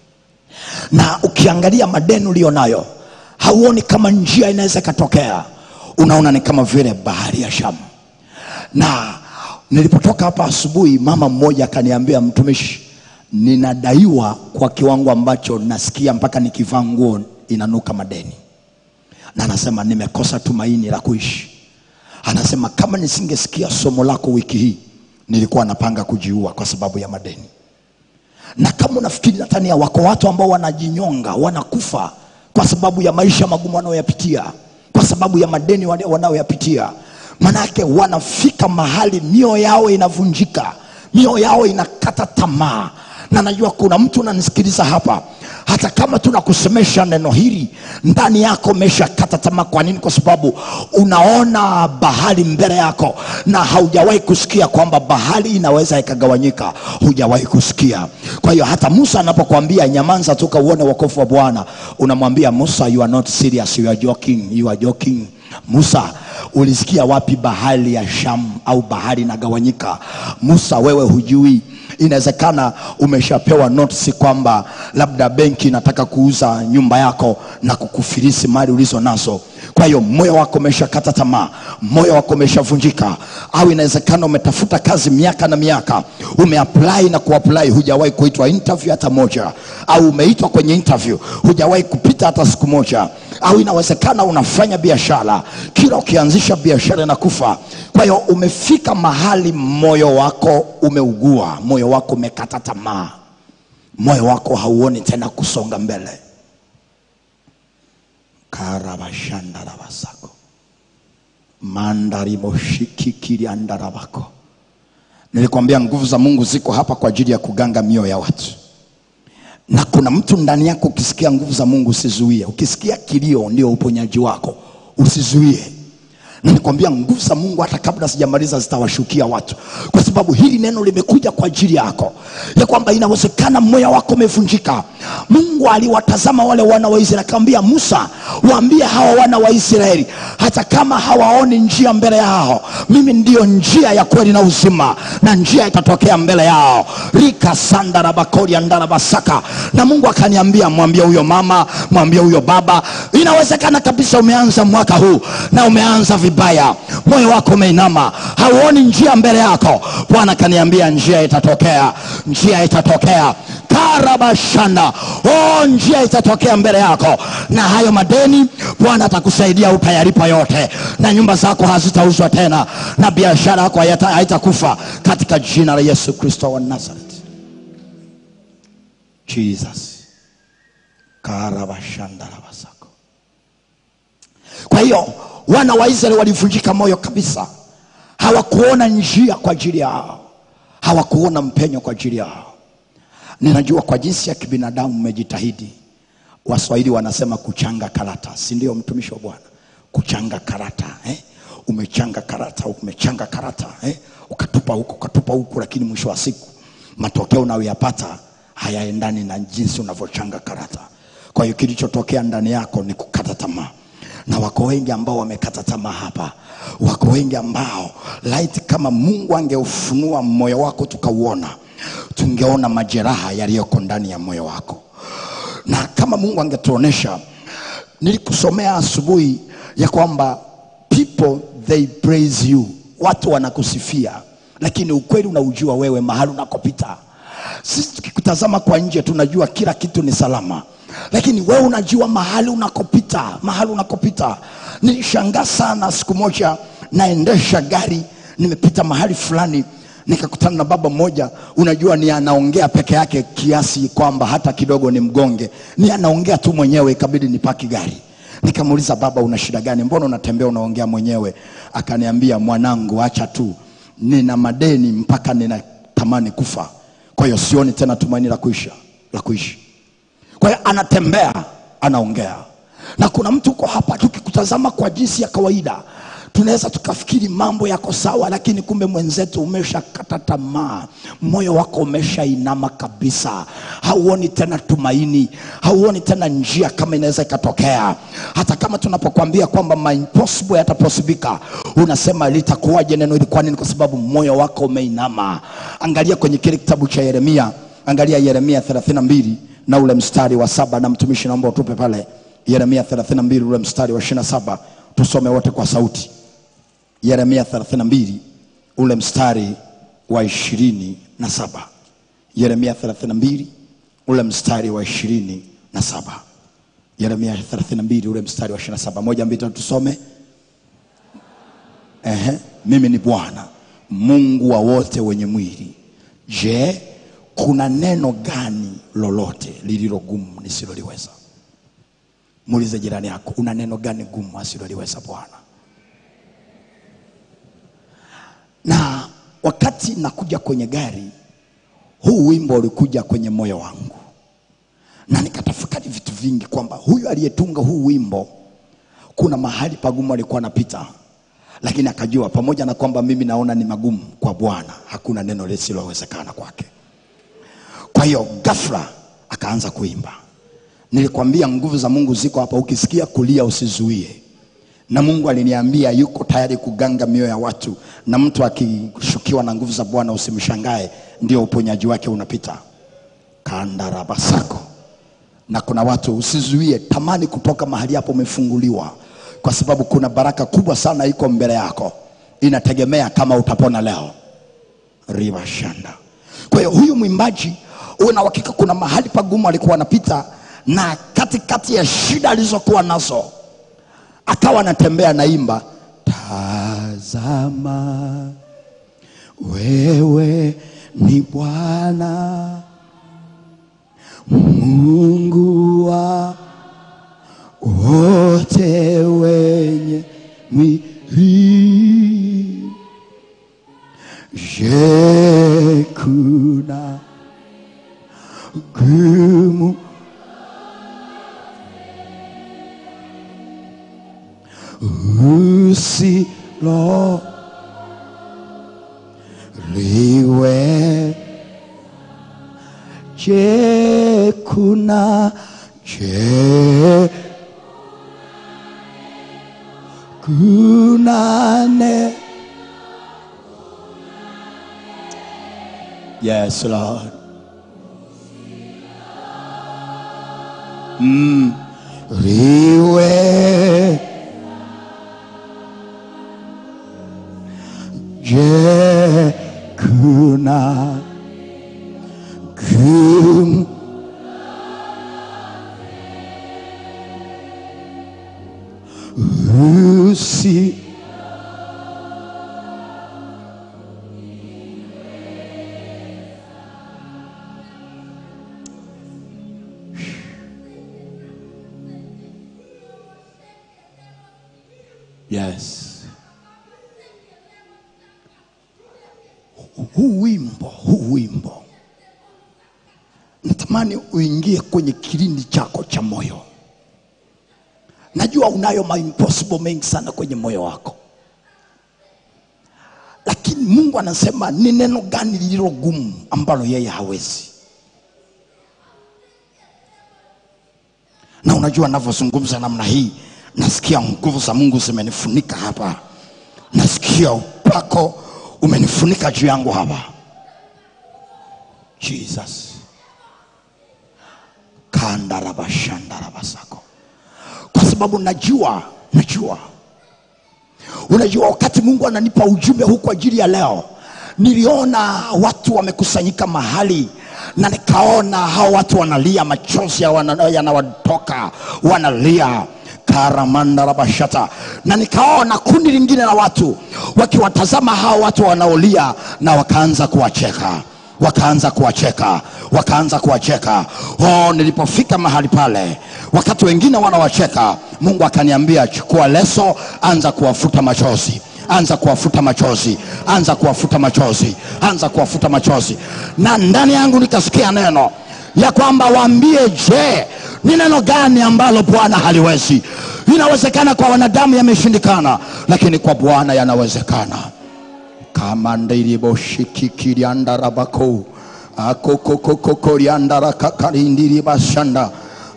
na ukiangalia madeni ulio nayo hauoni kama njia inaweza ikatokea unaona ni kama vile bahari ya shamu na nilipotoka hapa asubuhi mama mmoja akaniambia mtumishi ninadaiwa kwa kiwango ambacho nasikia mpaka nikivaa nguo inanuka madeni na anasema nimekosa tumaini la kuishi anasema kama nisingesikia somo lako wiki hii nilikuwa napanga kujiua kwa sababu ya madeni na kama unafikiri natania wako watu ambao wanajinyonga wanakufa kwa sababu ya maisha magumu wanayoyapitia kwa sababu ya madeni wana- wanayoyapitia manake wanafika mahali mioyo yao inavunjika mioyo yao inakata tamaa na najua kuna mtu unanisikiliza hapa hata kama tunakusemesha neno hili ndani yako umeshakata tamaa kwa nini kwa sababu unaona bahari mbele yako na haujawahi kusikia kwamba bahari inaweza ikagawanyika hujawahi kusikia kwa hiyo hata musa anapokuambia nyamanza tu kauone wokovu wa bwana unamwambia musa you are not serious you are joking you are joking musa ulisikia wapi bahari ya sham au bahari inagawanyika musa wewe hujui inawezekana umeshapewa notisi kwamba labda benki inataka kuuza nyumba yako na kukufirisi mali ulizo nazo kwa hiyo moyo wako umeshakata tamaa moyo wako umeshavunjika au inawezekana umetafuta kazi miaka na miaka umeapply na kuapply hujawahi kuitwa interview hata moja au umeitwa kwenye interview hujawahi kupita hata siku moja au inawezekana unafanya biashara kila ukianzisha biashara inakufa kwa hiyo umefika mahali moyo wako umeugua moyo wako umekata tamaa moyo wako hauoni tena kusonga mbele karabashandarabasako mandarimoshikikiriandarabako nilikwambia nguvu za mungu ziko hapa kwa ajili ya kuganga mioyo ya watu na kuna mtu ndani yako ukisikia nguvu za mungu usizuie ukisikia kilio ndio uponyaji wako usizuie na nikwambia nguvu za mungu hata kabla sijamaliza zitawashukia watu kwa sababu hili neno limekuja kwa ajili yako ya kwamba inawezekana moyo wako umevunjika mungu aliwatazama wale wana wa israeli akamwambia musa waambie hawa wana wa israeli hata kama hawaoni njia mbele yao mimi ndiyo njia ya kweli na uzima na njia itatokea mbele yao rika sandarabakori andarabasaka na mungu akaniambia mwambie huyo mama mwambie huyo baba inawezekana kabisa umeanza mwaka huu na umeanza vibaya moyo wako umeinama hauoni njia mbele yako bwana akaniambia njia itatokea njia itatokea karabashanda oh, njia itatokea mbele yako na hayo madeni bwana atakusaidia utayalipa yote na nyumba zako hazitauzwa tena na biashara yako hayata- haitakufa katika jina la yesu kristo wa nazareth jesus karabashandarabasako kwa hiyo wana wa israeli walivunjika moyo kabisa hawakuona njia kwa ajili yao hawakuona mpenyo kwa ajili yao ninajua kwa jinsi ya kibinadamu mmejitahidi waswahili wanasema kuchanga karata si ndio mtumishi wa bwana kuchanga karata eh? umechanga karata umechanga karata eh? ukatupa huku ukatupa huku lakini mwisho wa siku matokeo unayoyapata hayaendani na jinsi unavyochanga karata kwa hiyo kilichotokea ndani yako ni kukata tamaa na wako wengi ambao wamekata tamaa hapa wako wengi ambao laiti kama mungu angeufunua moyo wako tukauona tungeona majeraha yaliyoko ndani ya moyo wako na kama mungu angetuonesha nilikusomea asubuhi ya kwamba people they praise you watu wanakusifia lakini ukweli unaujua wewe mahali unakopita sisi tukikutazama kwa nje tunajua kila kitu ni salama lakini wewe unajua mahali unakopita mahali unakopita nilishangaa sana siku moja naendesha gari nimepita mahali fulani nikakutana na baba mmoja unajua ni anaongea peke yake kiasi kwamba hata kidogo ni mgonge ni anaongea tu mwenyewe ikabidi nipaki gari nikamuuliza baba una shida gani mbona unatembea unaongea mwenyewe akaniambia mwanangu acha tu nina madeni mpaka ninatamani kufa kwa hiyo sioni tena tumaini la kuisha la kuishi kwa hiyo anatembea anaongea na kuna mtu uko hapa tukikutazama kwa jinsi ya kawaida tunaweza tukafikiri mambo yako sawa lakini kumbe mwenzetu umeshakata tamaa moyo wako umeshainama kabisa hauoni tena tumaini hauoni tena njia kama inaweza ikatokea hata kama tunapokwambia kwamba ma impossible yataposibika unasema litakuwaje neno hili kwa nini kwa sababu moyo wako umeinama angalia kwenye kile kitabu cha yeremia angalia yeremia 32 na ule mstari wa saba na mtumishi naomba utupe pale yeremia 32 ule mstari wa 27 tusome wote kwa sauti yeremia 32 ule mstari wa ishirini na saba yeremia 32 ule mstari wa ishirini na saba yeremia 32 ule mstari wa 27 moja mbili tatu tusome Ehe, mimi ni bwana mungu wa wote wenye mwili je kuna neno gani lolote lililo gumu nisiloliweza muulize jirani yako una neno gani gumu asiloliweza bwana na wakati nakuja kwenye gari huu wimbo ulikuja kwenye moyo wangu na nikatafakari vitu vingi kwamba huyu aliyetunga huu wimbo kuna mahali pagumu alikuwa anapita lakini akajua pamoja na kwamba mimi naona ni magumu kwa bwana hakuna neno lisilowezekana kwake kwa hiyo ghafla akaanza kuimba nilikwambia nguvu za mungu ziko hapa ukisikia kulia usizuie na mungu aliniambia yuko tayari kuganga mioyo ya watu na mtu akishukiwa na nguvu za bwana usimshangae ndio uponyaji wake unapita kandarabasako na kuna watu usizuie tamani kutoka mahali hapo umefunguliwa kwa sababu kuna baraka kubwa sana iko mbele yako inategemea kama utapona leo ribashanda kwa hiyo huyu mwimbaji uwe na uhakika kuna mahali pagumu alikuwa anapita na katikati kati ya shida alizokuwa nazo akawa anatembea naimba tazama wewe ni bwana mungu wa wote wenye mwili je kuna gumu usilo liwe je kuna je kuna ne yes lord mm. liwe je kuna kum usi yes huu wimbo huu wimbo natamani uingie kwenye kilindi chako cha moyo najua unayo ma impossible mengi sana kwenye moyo wako lakini mungu anasema ni neno gani lililo gumu ambalo yeye hawezi na unajua navyozungumza namna hii nasikia nguvu za mungu zimenifunika hapa nasikia upako umenifunika juu yangu hapa jesus kandarabashandarabasako kwa sababu najua najua unajua wakati mungu ananipa ujumbe huu kwa ajili ya leo niliona watu wamekusanyika mahali na nikaona hao watu wanalia machozi ya wana- yanawatoka wanalia karamandarabashata na nikaona kundi lingine la watu wakiwatazama hao watu wanaolia na wakaanza kuwacheka wakaanza kuwacheka wakaanza kuwacheka oh, nilipofika mahali pale wakati wengine wanawacheka mungu akaniambia chukua leso anza kuwafuta machozi anza kuwafuta machozi anza kuwafuta machozi anza kuwafuta machozi na ndani yangu nikasikia neno ya kwamba waambie je ni neno gani ambalo bwana haliwezi inawezekana kwa wanadamu yameshindikana lakini kwa bwana yanawezekana kama ndiriboshikikiryandarabako akokokokokoriandarakakarindiribashanda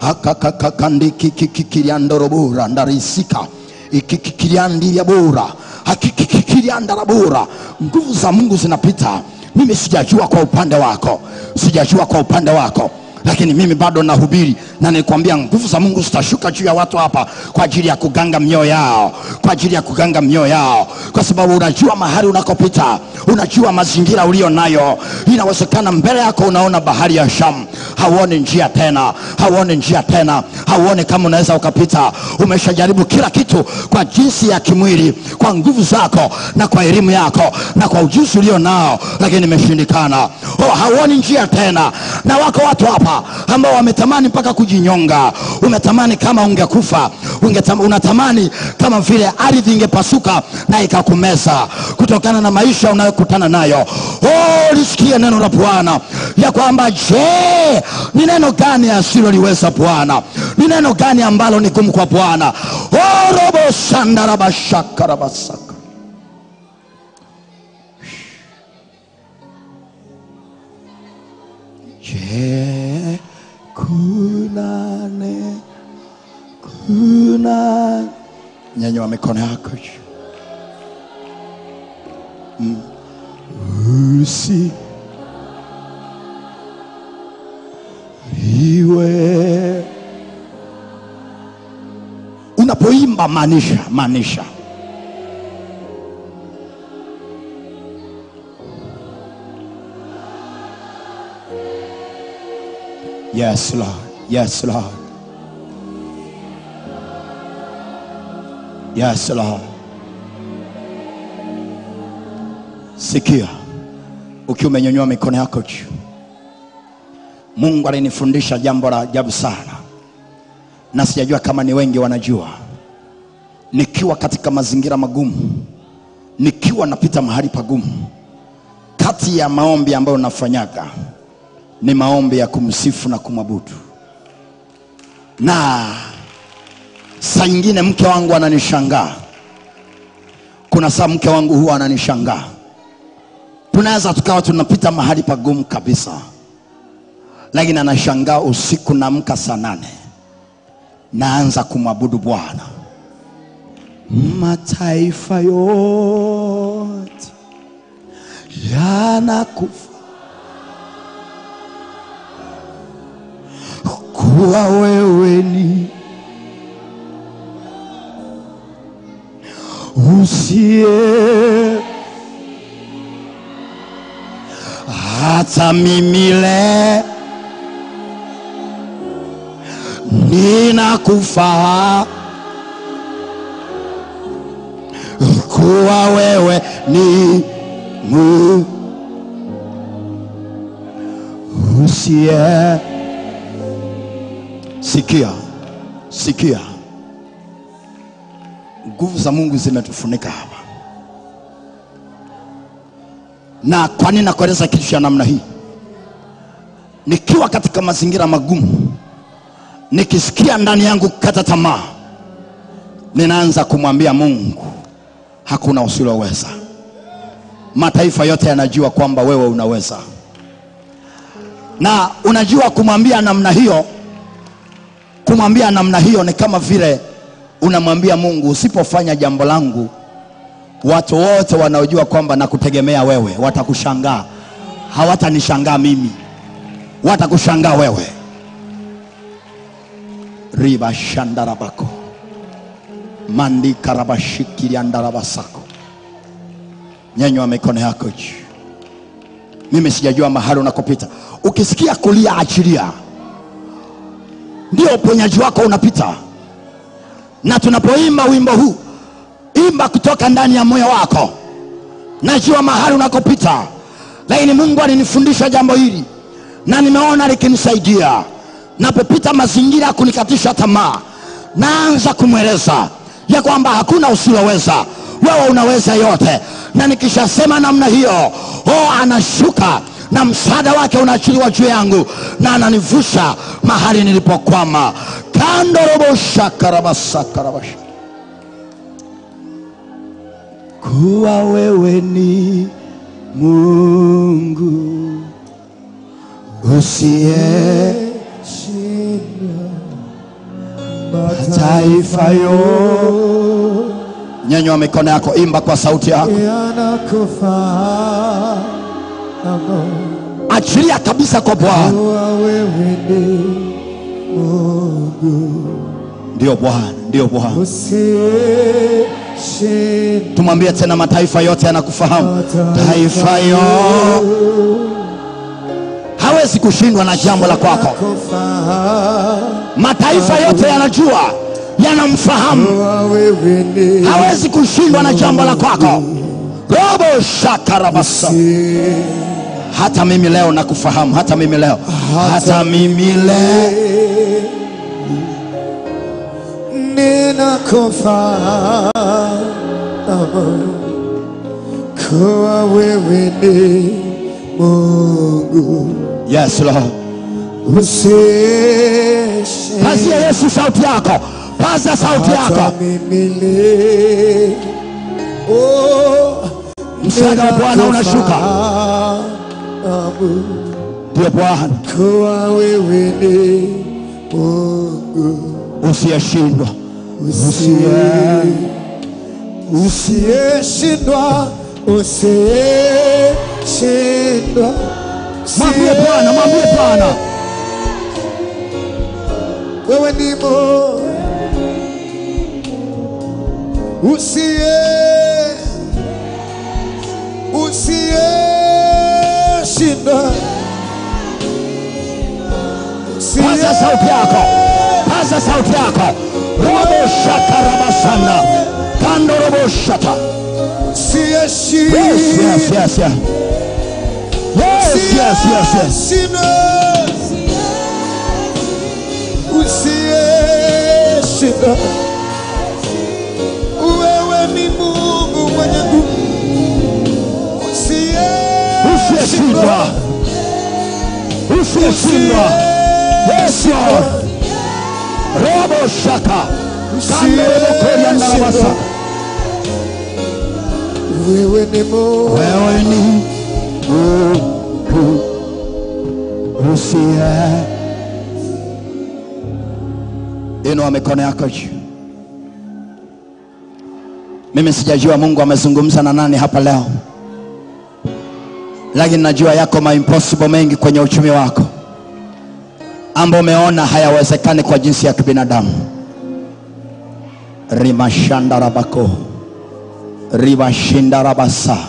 akakakakandikikikikiriandorobura ndarisika ikikikiriandiryabura akikikikiriandarabura nguvu za mungu zinapita mimi sijajua kwa upande wako sijajua kwa upande wako lakini mimi bado nahubiri na nilikwambia nguvu za mungu zitashuka juu ya watu hapa kwa ajili ya kuganga mioyo yao kwa ajili ya kuganga mioyo yao kwa sababu unajua mahali unakopita unajua mazingira ulio nayo inawezekana mbele yako unaona bahari ya shamu hauoni njia tena hauoni njia tena hauoni kama unaweza ukapita umeshajaribu kila kitu kwa jinsi ya kimwili kwa nguvu zako na kwa elimu yako na kwa ujuzi ulio nao lakini imeshindikana oh, hauoni njia tena na wako watu hapa ambao wametamani mpaka kujinyonga umetamani kama ungekufa ungetam, unatamani kama vile ardhi ingepasuka na ikakumeza kutokana na maisha unayokutana nayo oh, lisikie neno la bwana ya kwamba je ni neno gani asiloliweza bwana ni neno gani ambalo ni gumu kwa bwana oh, robo sandarabashakarabasaka je kuna ne kuna nyanyua mikono yako juu Mm. usi iwe unapoimba maanisha maanisha yes lord yes lord yes lord sikia ukiwa umenyanyua mikono yako juu mungu alinifundisha jambo la ajabu sana na sijajua kama ni wengi wanajua nikiwa katika mazingira magumu nikiwa napita mahali pagumu kati ya maombi ambayo nafanyaga ni maombi ya kumsifu na kumwabudu na saa ingine mke wangu ananishangaa kuna saa mke wangu huwa ananishangaa tunaweza tukawa tunapita mahali pagumu kabisa lakini anashangaa usiku naamka saa nane naanza kumwabudu bwana mataifa yote yanakufa kuwa wewe ni usiye hata mimi le ninakufa kuwa wewe ni mu usiye sikia sikia nguvu za mungu zimetufunika hapa na kwa nini nakueleza kitu cha namna hii nikiwa katika mazingira magumu nikisikia ndani yangu kukata tamaa ninaanza kumwambia mungu hakuna usiloweza mataifa yote yanajua kwamba wewe unaweza na unajua kumwambia namna hiyo kumwambia namna hiyo ni kama vile unamwambia mungu usipofanya jambo langu watu wote wanaojua kwamba nakutegemea wewe watakushangaa hawatanishangaa mimi watakushangaa wewe riba shandarabako mandikarabashikiriandarabasako nyanywa mikono yako juu mimi sijajua mahali unakopita ukisikia kulia achilia ndio uponyaji wako unapita na tunapoimba wimbo huu imba kutoka ndani ya moyo wako najua mahali unakopita lakini mungu alinifundisha jambo hili na nimeona likinisaidia napopita mazingira ya kunikatisha tamaa naanza kumweleza ya kwamba hakuna usiloweza wewe unaweza yote na nikishasema namna hiyo o anashuka na msaada wake unaachiliwa juu yangu na ananivusha mahali nilipokwama kandoroboshakarabasakarabash kuwa wewe ni mungu usiye mataifa yo nyanywa mikono yako imba kwa sauti yako yanakufa achilia kabisa kwa bwana Kuwa wewe ni Mungu ndio bwana ndio bwana usiyeshinda. tumwambie tena mataifa yote yanakufahamu taifa yo hawezi kushindwa na jambo la kwako Kufahamu mataifa yote yanajua yanamfahamu kuwa wewe ni hawezi kushindwa na jambo la kwako robo shakarabasa hata mimi leo nakufahamu hata mimi leo hata mimi leo ninakufahamu kuwa wewe ni Mungu yes lord usiyeshinda. pazie yesu sauti yako paza sauti hata yako mimi leo oh, msaada wa bwana unashuka ninakufahamu ndio bwana kuwa wewe ni Mungu usiyeshindwa usiye usiyeshindwa usiyeshindwa mwambie bwana mwambie bwana wewe ni Mungu usiye usiyeshindwa paza sauti yako paza sauti yako robo shakarabasana kando robo shata yes yes yes yes yes yes yes yes usiyeshinda wewe ni mungu mwenye nguvu usiyeshindwa usiyeshindwa yes lord robo shaka kando robo koriandarabasa wewe ni mungu wewe ni Mungu usiye inua mikono yako juu mimi sijajua mungu amezungumza na nani hapa leo lakini najua yako maimpossible mengi kwenye uchumi wako ambao umeona hayawezekani kwa jinsi ya kibinadamu rimashandarabako ribashindarabasa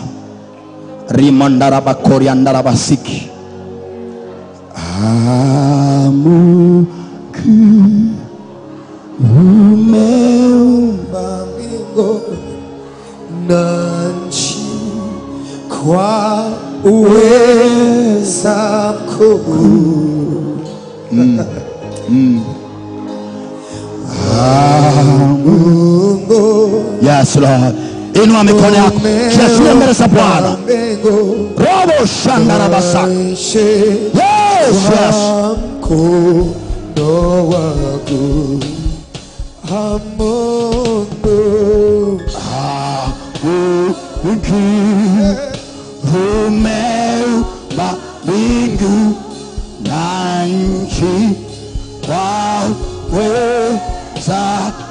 rimandarabakoriandarabasiki amuki umeumba mbingu na nchi kwa uweza mkuu Mungu yes lord inua mikono yako kiashiria mbele za bwana mbingu robo shandarabasa nchi yes yes kwa mkono wako Ah, Mungu Mungu umeumba mbingu na nchi kwa uweza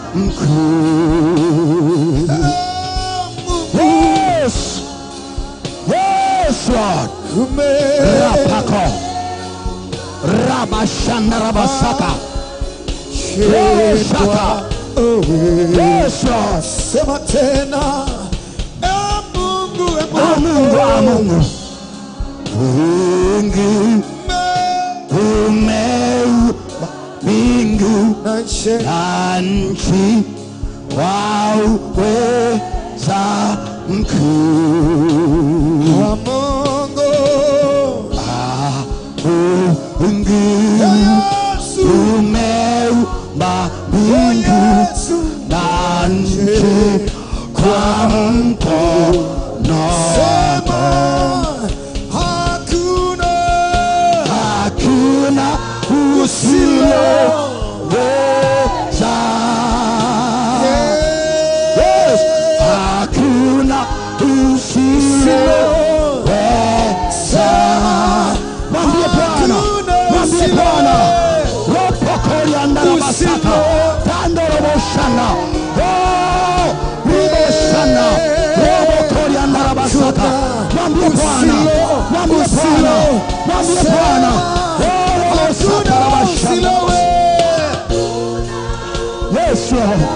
mkuu. Yes, yes Lord. Rapako rabashandarabasaka umeshindwa yes Lord. sema tena Eh, Mungu eh, Ah, Mungu, ah, Mungu. Mungu umeumba mbingu na nchi na nchi kwa uweza mkuu. wa Mungu Ah, Mungu Yesu umeumba mbingu Yesu na nchi kwa mkono sema hakuna hakuna usiloweza. Yes, hakuna usiloweza. Mwambie Bwana, mwambie Bwana, ropokoriandarabasaka tandoroboshana Oh, riboshana robokoriandarabasaka mwambie Bwana, mwambie Bwana mwambie Bwana Oh, satarabashanda. Yesu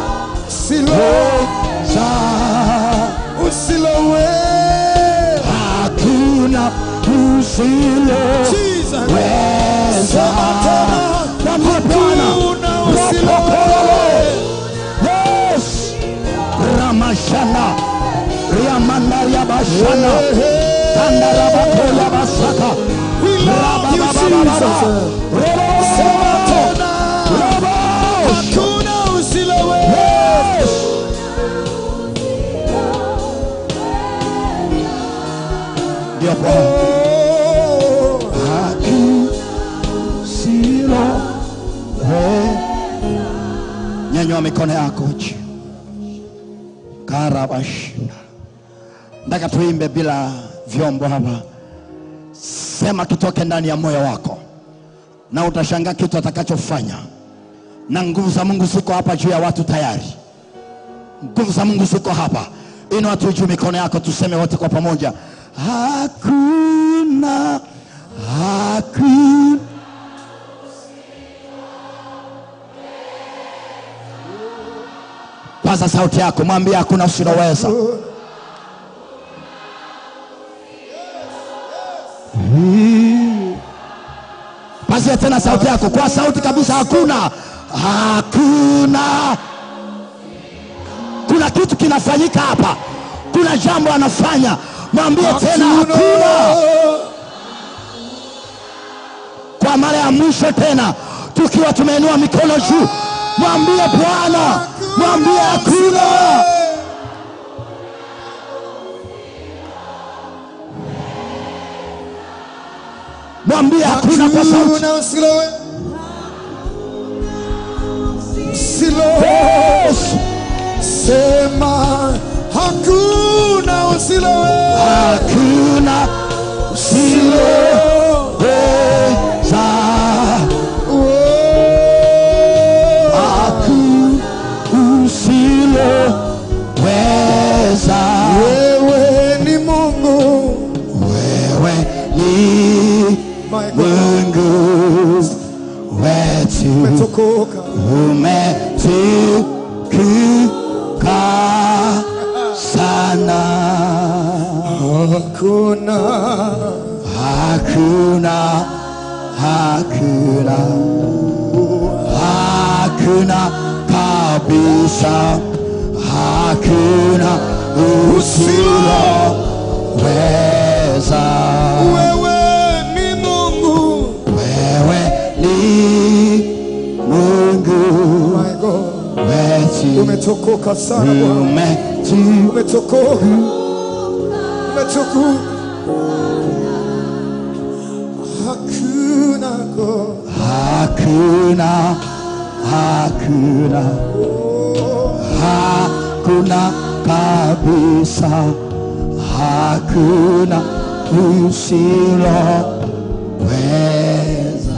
weza Usilowe. hakuna usiloweza Sema tena. mwambie Bwana Hakuna usiloweza. Ropokololo. Yes. ramashana riamandariabashana kandarabakoyabasaka We love you, Jesus. Sema tena. Hakuna usilowe. Ndio Bwana. Oh. Silo we. Nyanyua mikono yako juu. Karabashinda. Nataka tuimbe bila vyombo hapa. Sema kitoke ndani ya moyo wako, na utashangaa kitu atakachofanya. Na nguvu za Mungu ziko hapa juu ya watu tayari. Nguvu za Mungu ziko hapa. Inua tu juu mikono yako, tuseme wote kwa pamoja, hakuna hakuna paza sauti yako mwambie hakuna usiloweza pazia tena sauti yako kwa sauti kabisa hakuna hakuna kuna kitu kinafanyika hapa kuna jambo anafanya mwambie tena hakuna kwa mara ya mwisho tena tukiwa tumeinua mikono juu mwambie bwana mwambie hakuna mwambie hakuna kwa sauti Hakuna usilowe. Usilowe. Yes. Sema hakuna usilowe. hakuna usiloweza hakuna usiloweza Wewe ni Mungu. wewe ni My God. mungu wetu Umetokoka. umetukuka sana Hakuna. hakuna hakuna hakuna kabisa hakuna usiloweza Wewe ni Mungu. wewe ni mungu My God. wetu Umetokoka sana Bwana. umetu Umetokoka. Umetokoka. Hakuna God. hakuna hakuna hakuna kabisa hakuna usiloweza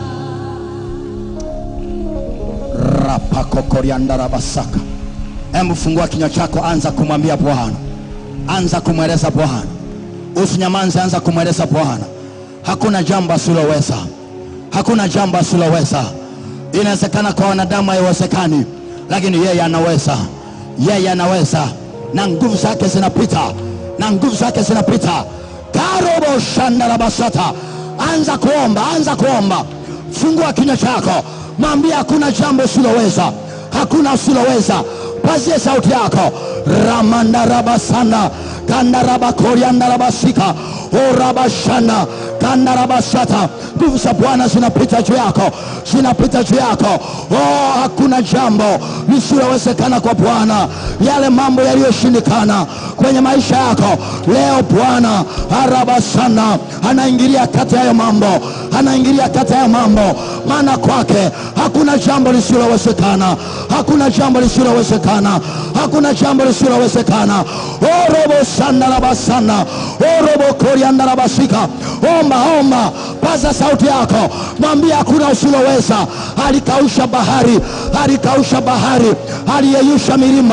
rapakokoriandarabasaka hebu fungua kinywa chako anza kumwambia bwana anza kumweleza bwana usinyamanze anza kumweleza bwana hakuna jambo asiloweza hakuna jambo asiloweza inawezekana kwa wanadamu haiwezekani lakini yeye anaweza yeye anaweza na nguvu zake zinapita na nguvu zake zinapita karobo shandarabasata anza kuomba anza kuomba fungua kinywa chako mwambie hakuna jambo usiloweza hakuna usiloweza pazie sauti yako ramandarabasana kandarabakoriandarabasika orabashana kandarabasata nguvu za bwana zinapita juu yako zinapita juu yako oh, hakuna jambo lisilowezekana kwa bwana yale mambo yaliyoshindikana kwenye maisha yako leo bwana arabasana anaingilia kati ya hayo mambo anaingilia kati ya hayo mambo maana kwake hakuna jambo lisilowezekana hakuna jambo lisilowezekana hakuna jambo lisilowezekana orobo sandarabasana orobo koriandarabasika omba omba paza sauti yako mwambie hakuna usiloweza alikausha bahari alikausha bahari aliyeyusha milima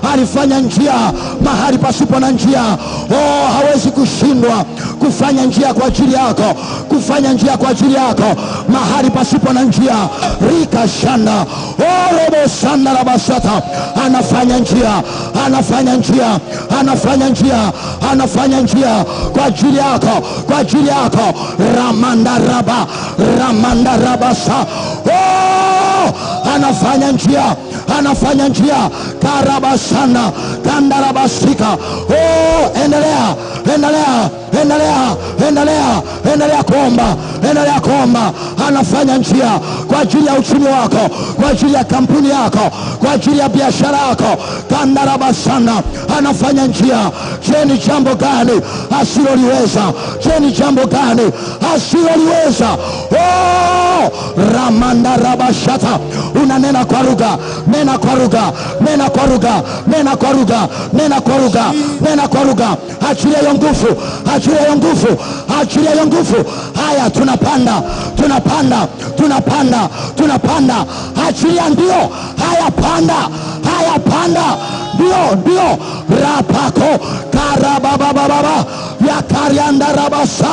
alifanya njia mahali pasipo na njia. Oh, hawezi kushindwa kufanya njia kwa ajili yako, kufanya njia kwa ajili yako mahali pasipo na njia. rika shanda oh, robo sanda la basata, anafanya njia, anafanya njia, anafanya njia, anafanya njia kwa ajili yako, kwa ajili yako. ramandaraba ramandarabasa oh, anafanya njia anafanya njia karabasana kandarabasika oh, endelea endelea endelea endelea endelea kuomba endelea kuomba anafanya njia kwa ajili ya uchumi wako kwa ajili ya kampuni yako kwa ajili ya biashara yako kandarabasana anafanya njia je ni jambo gani asiloliweza je ni jambo gani asiloliweza oh, ramandarabashata unanena kwa lugha nena kwa lugha nena kwa lugha nena kwa lugha nena kwa lugha nena kwa lugha achilia hiyo nguvu achilia hiyo nguvu achilia hiyo nguvu haya tunapanda tunapanda tunapanda tunapanda achilia ndio haya panda haya panda ndio ndio rapako karababababa yakariandarabasa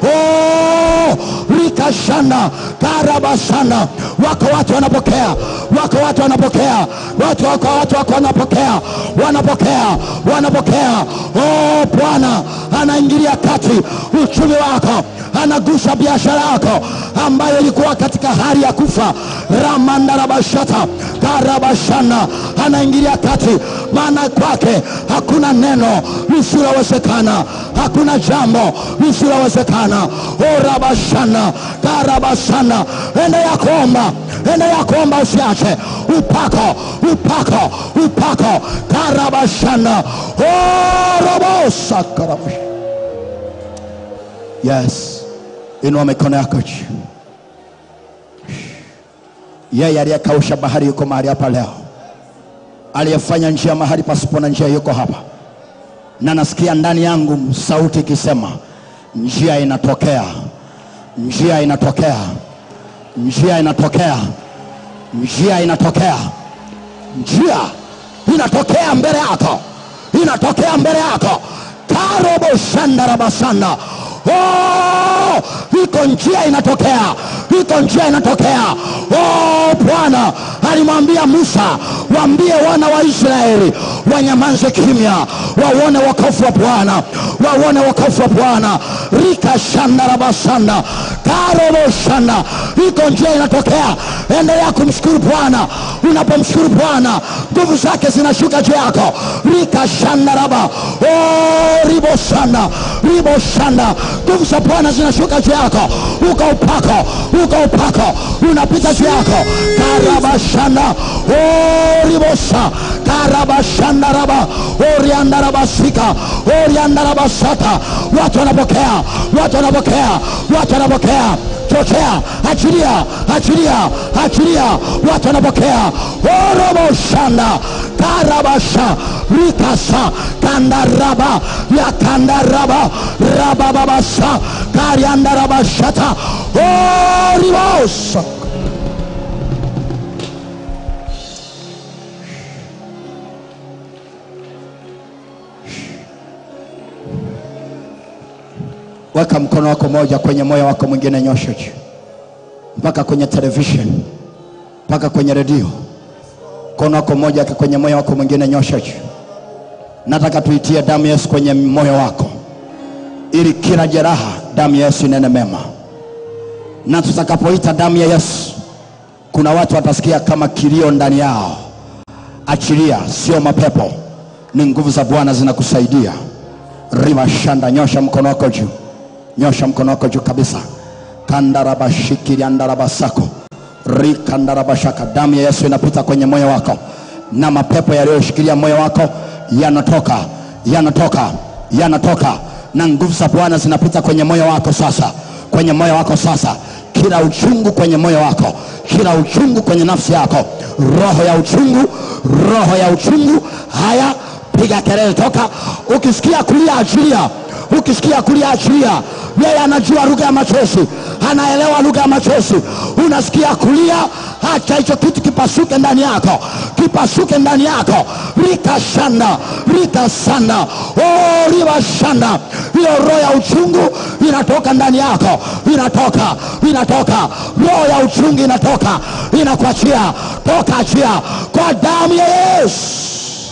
oh, rikashanda karabasana wako watu wanapokea wako watu wanapokea watu wako watu wako wanapokea wanapokea wanapokea oh, bwana anaingilia kati uchumi wako anagusa biashara yako ambayo ilikuwa katika hali ya kufa ramandarabashata karabashana anaingilia kati maana kwake hakuna neno lisilowezekana hakuna jambo lisilowezekana orabashana karabashana endelea kuomba endelea kuomba usiache upako upako upako karabashana orobosa karabash yes inua mikono yako juu yeye aliyekausha bahari yuko mahali hapa leo aliyefanya njia mahali pasipo na njia yuko hapa na nasikia ndani yangu sauti ikisema njia inatokea njia inatokea njia inatokea njia inatokea njia inatokea mbele yako inatokea mbele yako karobo shandarabasanda oh, iko njia inatokea iko njia inatokea oh, bwana alimwambia musa waambie wana wa israeli wanyamaze kimya wauone wokovu wa bwana wauone wokovu wa bwana rika shandarabasanda karobo shanda iko njia inatokea endelea kumshukuru bwana unapomshukuru bwana nguvu zake zinashuka juu yako rika shandaraba oh, ribo shanda ribo shanda nguvu za bwana zinashuka juu yako uko upako uko upako unapita juu yako karabashanda oh, ribosa karabashandaraba oriandarabasika oriandarabasata watu wanapokea watu wanapokea watu wanapokea chochea achilia achilia achilia watu wanapokea oroboshanda karabasha rikasa kandaraba ya kandaraba rabababasa kariandarabashata oribosa weka mkono wako moja kwenye moyo wako mwingine nyosha juu mpaka kwenye television mpaka kwenye redio mkono wako moja kwenye moyo wako mwingine nyosha juu nataka tuitie damu ya yesu kwenye moyo wako ili kila jeraha damu ya yesu inene mema na tutakapoita damu ya yesu kuna watu watasikia kama kilio ndani yao achilia sio mapepo ni nguvu za bwana zinakusaidia rima shanda nyosha mkono wako juu nyosha mkono wako juu kabisa kandarabashikiriandarabasako rikandarabashaka damu ya yesu inapita kwenye moyo wako na mapepo yaliyoshikilia moyo wako yanatoka yanatoka yanatoka na nguvu za bwana zinapita kwenye moyo wako sasa kwenye moyo wako sasa kila uchungu kwenye moyo wako kila uchungu kwenye nafsi yako roho ya uchungu roho ya uchungu haya piga kelele toka ukisikia kulia achilia ukisikia kulia achilia yeye anajua lugha ya machozi anaelewa lugha ya machozi unasikia kulia acha hicho kitu kipasuke ndani yako kipasuke ndani yako rikashanda rikasanda oh, rivashanda hiyo roho ya uchungu inatoka ndani yako inatoka inatoka roho ya uchungu inatoka inakuachia toka achia kwa damu ya yesu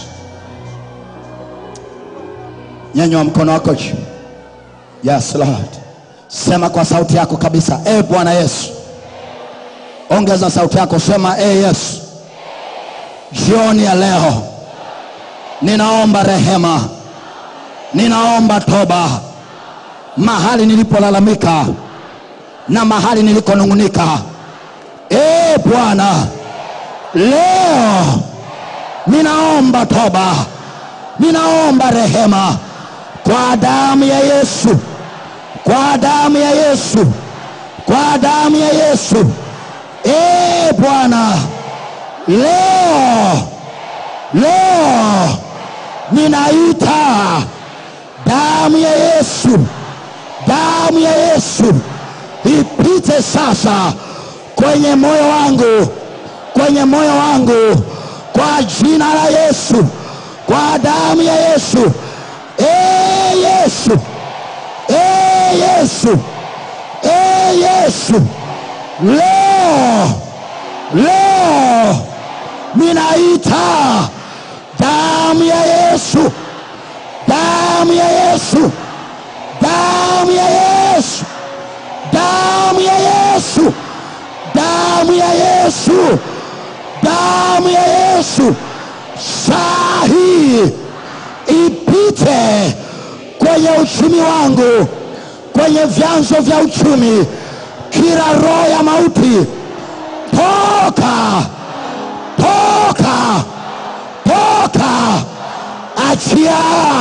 nyanywa mkono wako juu yes lord sema kwa sauti yako kabisa e bwana yesu ongeza sauti yako sema e yesu jioni ya leo ninaomba rehema ninaomba toba mahali nilipolalamika na mahali nilikonung'unika e bwana leo ninaomba toba ninaomba rehema kwa damu ya yesu kwa damu ya yesu kwa damu ya yesu e bwana leo leo ninaita damu ya yesu damu ya yesu ipite sasa kwenye moyo wangu kwenye moyo wangu kwa jina la yesu kwa damu ya yesu e yesu e yesu e yesu leo leo ninaita damu ya yesu damu ya yesu damu ya yesu damu ya yesu damu ya yesu damu ya yesu saa hii ipite kwenye uchumi wangu kwenye vyanzo vya uchumi kila roho ya mauti toka toka toka achia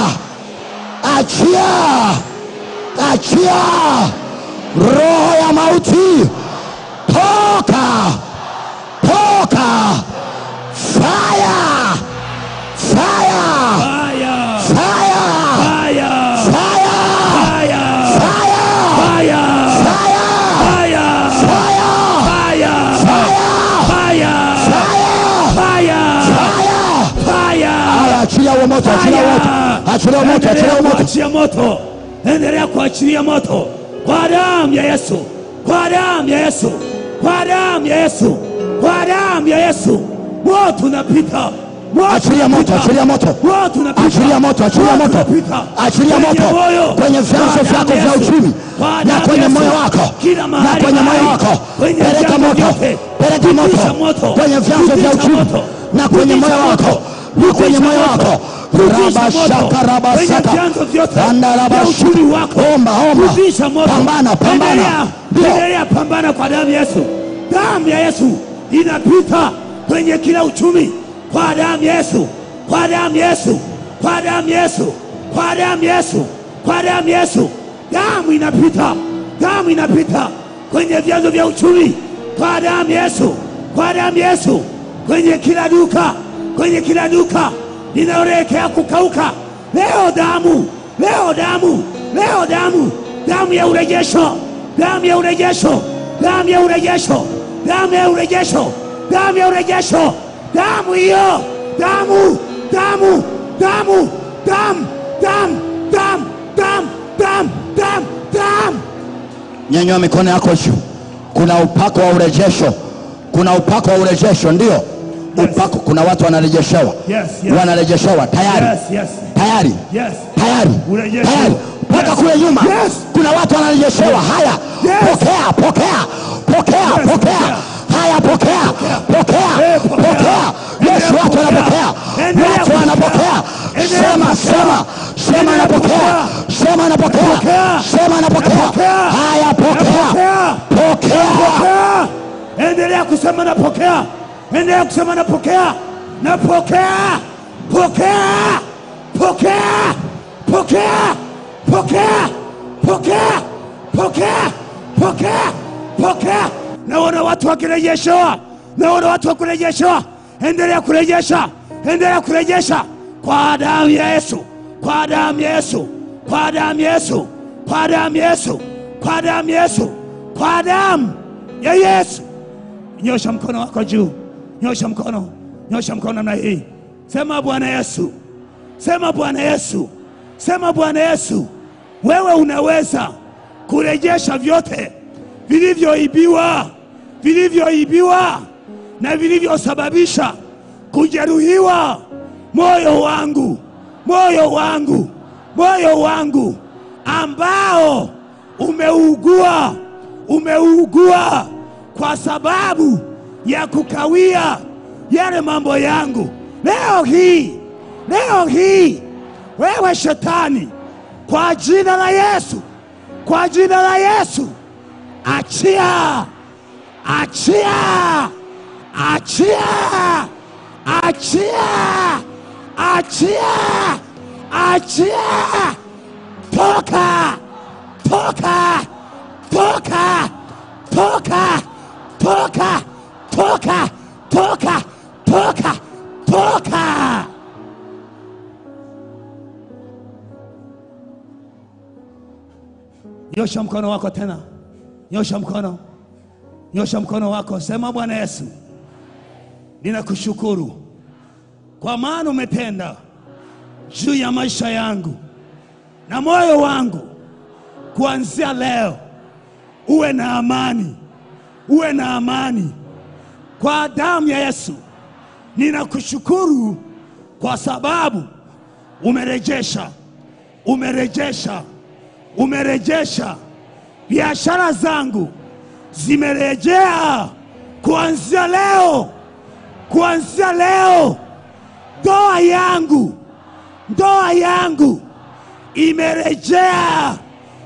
achia achia roho ya mauti toka toka fire fire Fire! fire Fire! fire Fire! fire Fire! fire Fire! Fire! Fire! fire Fire! Haya, achilia huo moto achilia huo moto achilia huo moto achilia huo moto kuachia moto, endelea kuachilia moto kwa damu ya Yesu, kwa damu ya Yesu, kwa damu ya Yesu, kwa damu ya Yesu. Moto unapita, moto achilia moto unapita. achilia moto Moto unapita. achilia moto achilia moto unapita. achilia Kwenye moto moyo. kwenye vyanzo Kwa vyako damu ya vya Yesu. uchumi Kwa na damu kwenye ya moyo Yesu. wako Kila na mahali kwenye moyo mahali. wako Kwenye peleka vyanzo moto vyote. peleka Rudisha moto moto. kwenye vyanzo vya Rudisha uchumi moto. na kwenye Rudisha moyo moto. wako na kwenye moyo wako Rudisha moto. rabashaka Kwenye rabasaka vyanzo vyote Anda vya rabasaka. uchumi wako. omba omba Rudisha moto. pambana pambana Endelea, ndio endelea pambana kwa damu ya Yesu. Damu ya Yesu inapita kwenye kila uchumi kwa damu ya Yesu, kwa damu ya Yesu, kwa damu ya Yesu, kwa damu ya Yesu, kwa damu ya Yesu. Damu inapita, damu inapita kwenye vyanzo vya uchumi kwa damu ya Yesu, kwa damu ya Yesu, kwenye kila duka, kwenye kila duka linaloelekea kukauka. Leo damu, leo damu, leo damu, damu ya urejesho, damu ya urejesho, damu ya urejesho, damu ya urejesho, damu ya urejesho, damu hiyo, damu, damu, damu, damu, damu, damu, damu, damu, damu, damu. nyanyua mikono yako juu kuna upako wa urejesho kuna upako wa urejesho ndio upako kuna watu wanarejeshewa Yes, yes. wanarejeshewa tayari Yes, yes, tayari yes. tayari Urejesho. tayari mpaka Yes. kule nyuma Yes. kuna watu wanarejeshewa haya Yes. pokea pokea pokea Yes, pokea pokea. haya pokea pokea Eh, pokea. pokea Endelea yesu watu kupokea. wanapokea Endelea watu kupokea. wanapokea Endelea sema kupokea. sema sema Endelea anapokea kupokea. sema anapokea Napokea. sema anapokea Napokea. haya pokea Napokea. pokea Napokea. Endelea kusema napokea, endelea kusema napokea, napokea, pokea, pokea, pokea, pokea, pokea, pokea, pokea, pokea. Naona watu wakirejeshewa, naona watu wakirejeshewa. Endelea kurejesha, endelea kurejesha kwa damu ya Yesu, kwa damu ya Yesu, kwa damu ya Yesu, kwa damu ya Yesu, kwa damu ya Yesu, kwa damu ya Yesu. nyosha mkono wako juu, nyosha mkono, nyosha mkono namna hii, sema Bwana Yesu, sema Bwana Yesu, sema Bwana Yesu, wewe unaweza kurejesha vyote vilivyoibiwa, vilivyoibiwa na vilivyosababisha kujeruhiwa moyo wangu, moyo wangu, moyo wangu ambao umeugua, umeugua kwa sababu ya kukawia yale mambo yangu. Leo hii, leo hii, wewe shetani, kwa jina la Yesu, kwa jina la Yesu, achia, achia, achia, achia, achia, achia, toka, toka, toka, toka, toka, toka, toka, toka, toka. Nyosha mkono wako tena, nyosha mkono, nyosha mkono wako, sema Bwana Yesu, ninakushukuru kwa maana umetenda juu ya maisha yangu na moyo wangu. Kuanzia leo uwe na amani, uwe na amani kwa damu ya Yesu. Ninakushukuru kwa sababu umerejesha, umerejesha, umerejesha biashara zangu zimerejea kuanzia leo, kuanzia leo ndoa yangu, ndoa yangu imerejea,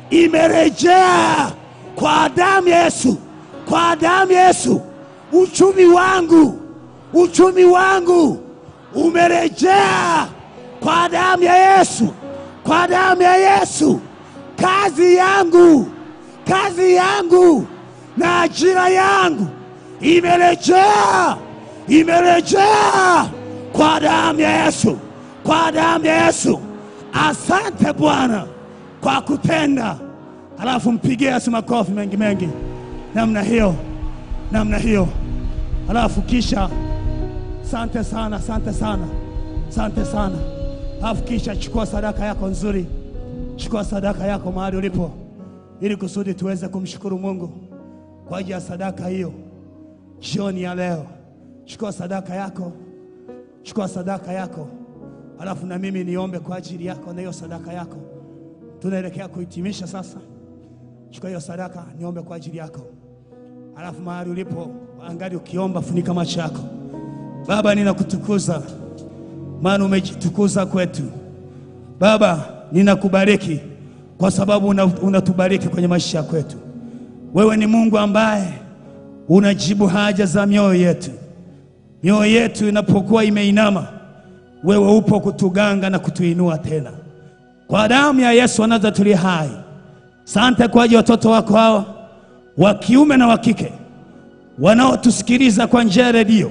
imerejea kwa damu ya Yesu, kwa damu ya Yesu. Uchumi wangu, uchumi wangu umerejea kwa damu ya Yesu, kwa damu ya Yesu. Kazi yangu, kazi yangu na ajira yangu imerejea, imerejea kwa damu ya Yesu, kwa damu ya Yesu. Asante Bwana kwa kutenda. Halafu mpigie Yesu makofi mengi mengi, namna hiyo, namna hiyo. Halafu kisha asante sana, asante sana, asante sana. Halafu kisha chukua sadaka yako nzuri, chukua sadaka yako mahali ulipo, ili kusudi tuweze kumshukuru Mungu kwa ajili ya sadaka hiyo jioni ya leo. Chukua sadaka yako, chukua sadaka yako, alafu na mimi niombe kwa ajili yako na hiyo sadaka yako. Tunaelekea kuhitimisha sasa. Chukua hiyo sadaka, niombe kwa ajili yako, alafu mahali ulipo, angali ukiomba, funika macho yako. Baba, ninakutukuza maana umejitukuza kwetu. Baba, ninakubariki kwa sababu una- unatubariki kwenye maisha ya kwetu. Wewe ni Mungu ambaye unajibu haja za mioyo yetu. Mioyo yetu inapokuwa imeinama, wewe upo kutuganga na kutuinua tena. Kwa damu ya Yesu anaza tuli hai. Sante kwa ajili ya watoto wako hawa wa kiume na wa kike wanaotusikiliza kwa njia ya redio,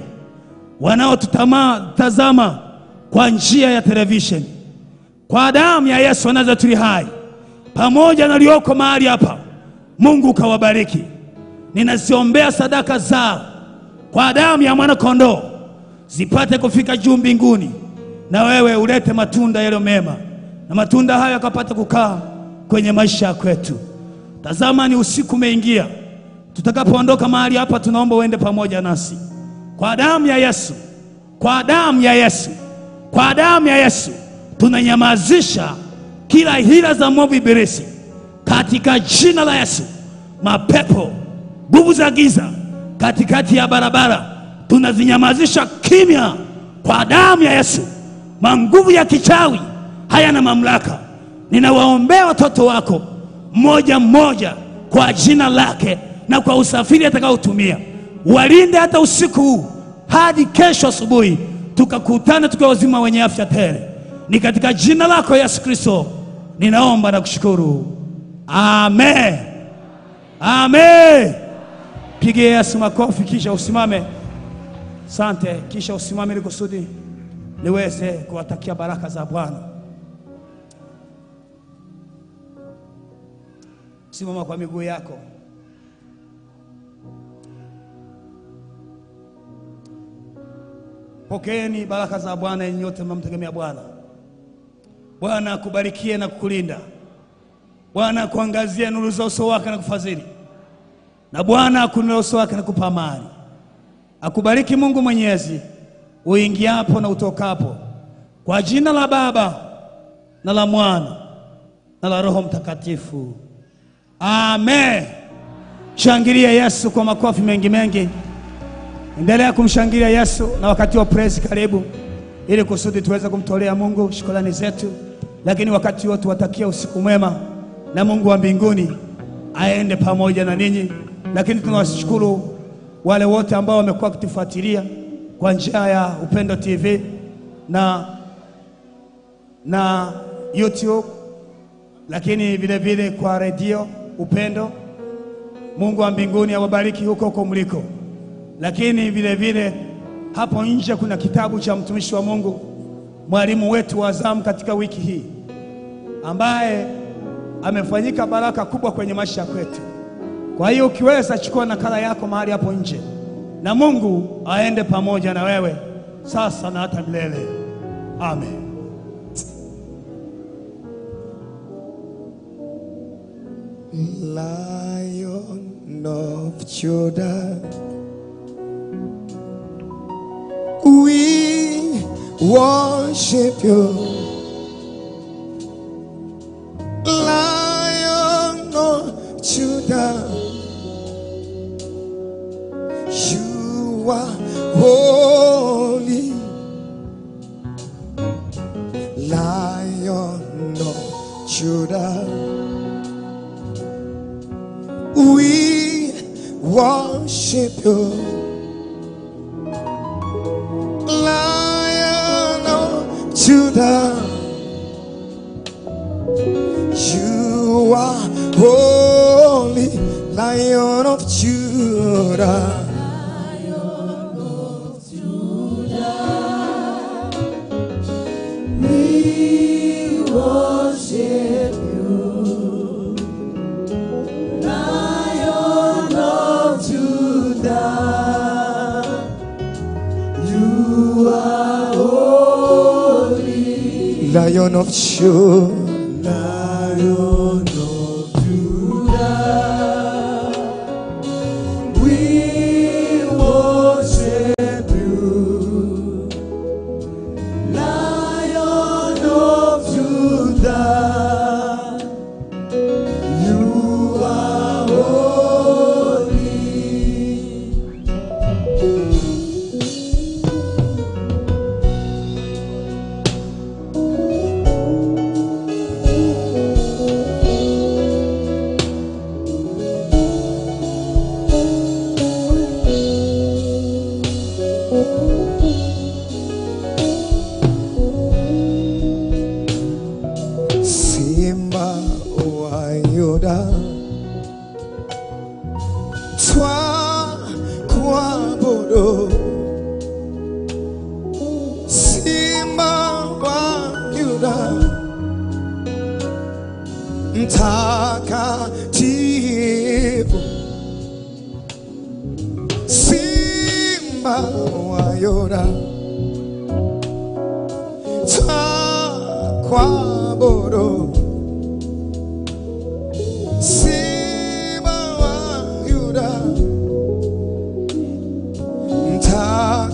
wanaotutazama kwa njia ya televisheni. Kwa damu ya Yesu anaza tuli hai, pamoja na walioko mahali hapa, Mungu ukawabariki. Ninaziombea sadaka zao kwa damu ya mwana kondoo zipate kufika juu mbinguni, na wewe ulete matunda yaliyo mema, na matunda hayo yakapate kukaa kwenye maisha ya kwetu. Tazama, ni usiku umeingia. Tutakapoondoka mahali hapa, tunaomba uende pamoja nasi kwa damu ya Yesu, kwa damu ya Yesu, kwa damu ya Yesu tunanyamazisha kila hila za mwovu ibilisi katika jina la Yesu. Mapepo, nguvu za giza katikati ya barabara tunazinyamazisha kimya kwa damu ya Yesu. Manguvu ya kichawi hayana mamlaka. Ninawaombea watoto wako mmoja mmoja kwa jina lake na kwa usafiri atakaotumia, walinde hata usiku huu hadi kesho asubuhi, tukakutana tukiwa wazima wenye afya tele. Ni katika jina lako Yesu Kristo ninaomba na kushukuru, amen, amen. Pigie Yesu makofi, kisha usimame. Sante, kisha usimame ili kusudi niweze kuwatakia baraka za Bwana. Simama kwa miguu yako. Pokeeni baraka za Bwana yenye yote mnamtegemea Bwana. Bwana akubarikie na kukulinda. Bwana akuangazie nuru za uso wake na kufadhili, na Bwana akuinulie uso wake na kupa amani. Akubariki Mungu Mwenyezi uingiapo na utokapo, kwa jina la Baba na la Mwana na la Roho Mtakatifu, amen. Shangilia Yesu kwa makofi mengi mengi. Endelea kumshangilia Yesu, na wakati wa praise karibu, ili kusudi tuweze kumtolea Mungu shukrani zetu, lakini wakati wote watakia usiku mwema, na Mungu wa mbinguni aende pamoja na ninyi. Lakini tunawashukuru wale wote ambao wamekuwa wakitufuatilia kwa njia ya Upendo TV na, na YouTube, lakini vile vile kwa redio Upendo. Mungu wa mbinguni awabariki huko huko mliko lakini vile vile hapo nje kuna kitabu cha mtumishi wa Mungu, mwalimu wetu wa zamu katika wiki hii, ambaye amefanyika baraka kubwa kwenye maisha kwetu. Kwa hiyo ukiweza, chukua nakala yako mahali hapo nje, na Mungu aende pamoja na wewe sasa na hata milele. Amen. Lion of Judah, we worship you. Lion of Judah, you are holy. Lion of Judah. We worship you, Lion of Judah. You are holy, Lion of Judah. We worship you, Lion of Judah. You are holy, Lion of Judah. Lion of Judah. We worship you, Lion of Judah. You are holy. Simba wa Yuda, twa kuabudu. Simba wa Yuda, mtakatifu. Simba wa Yuda, twa kuabudu. Simba wa Yuda,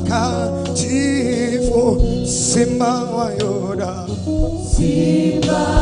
mtakatifu, Simba wa Yuda, Simba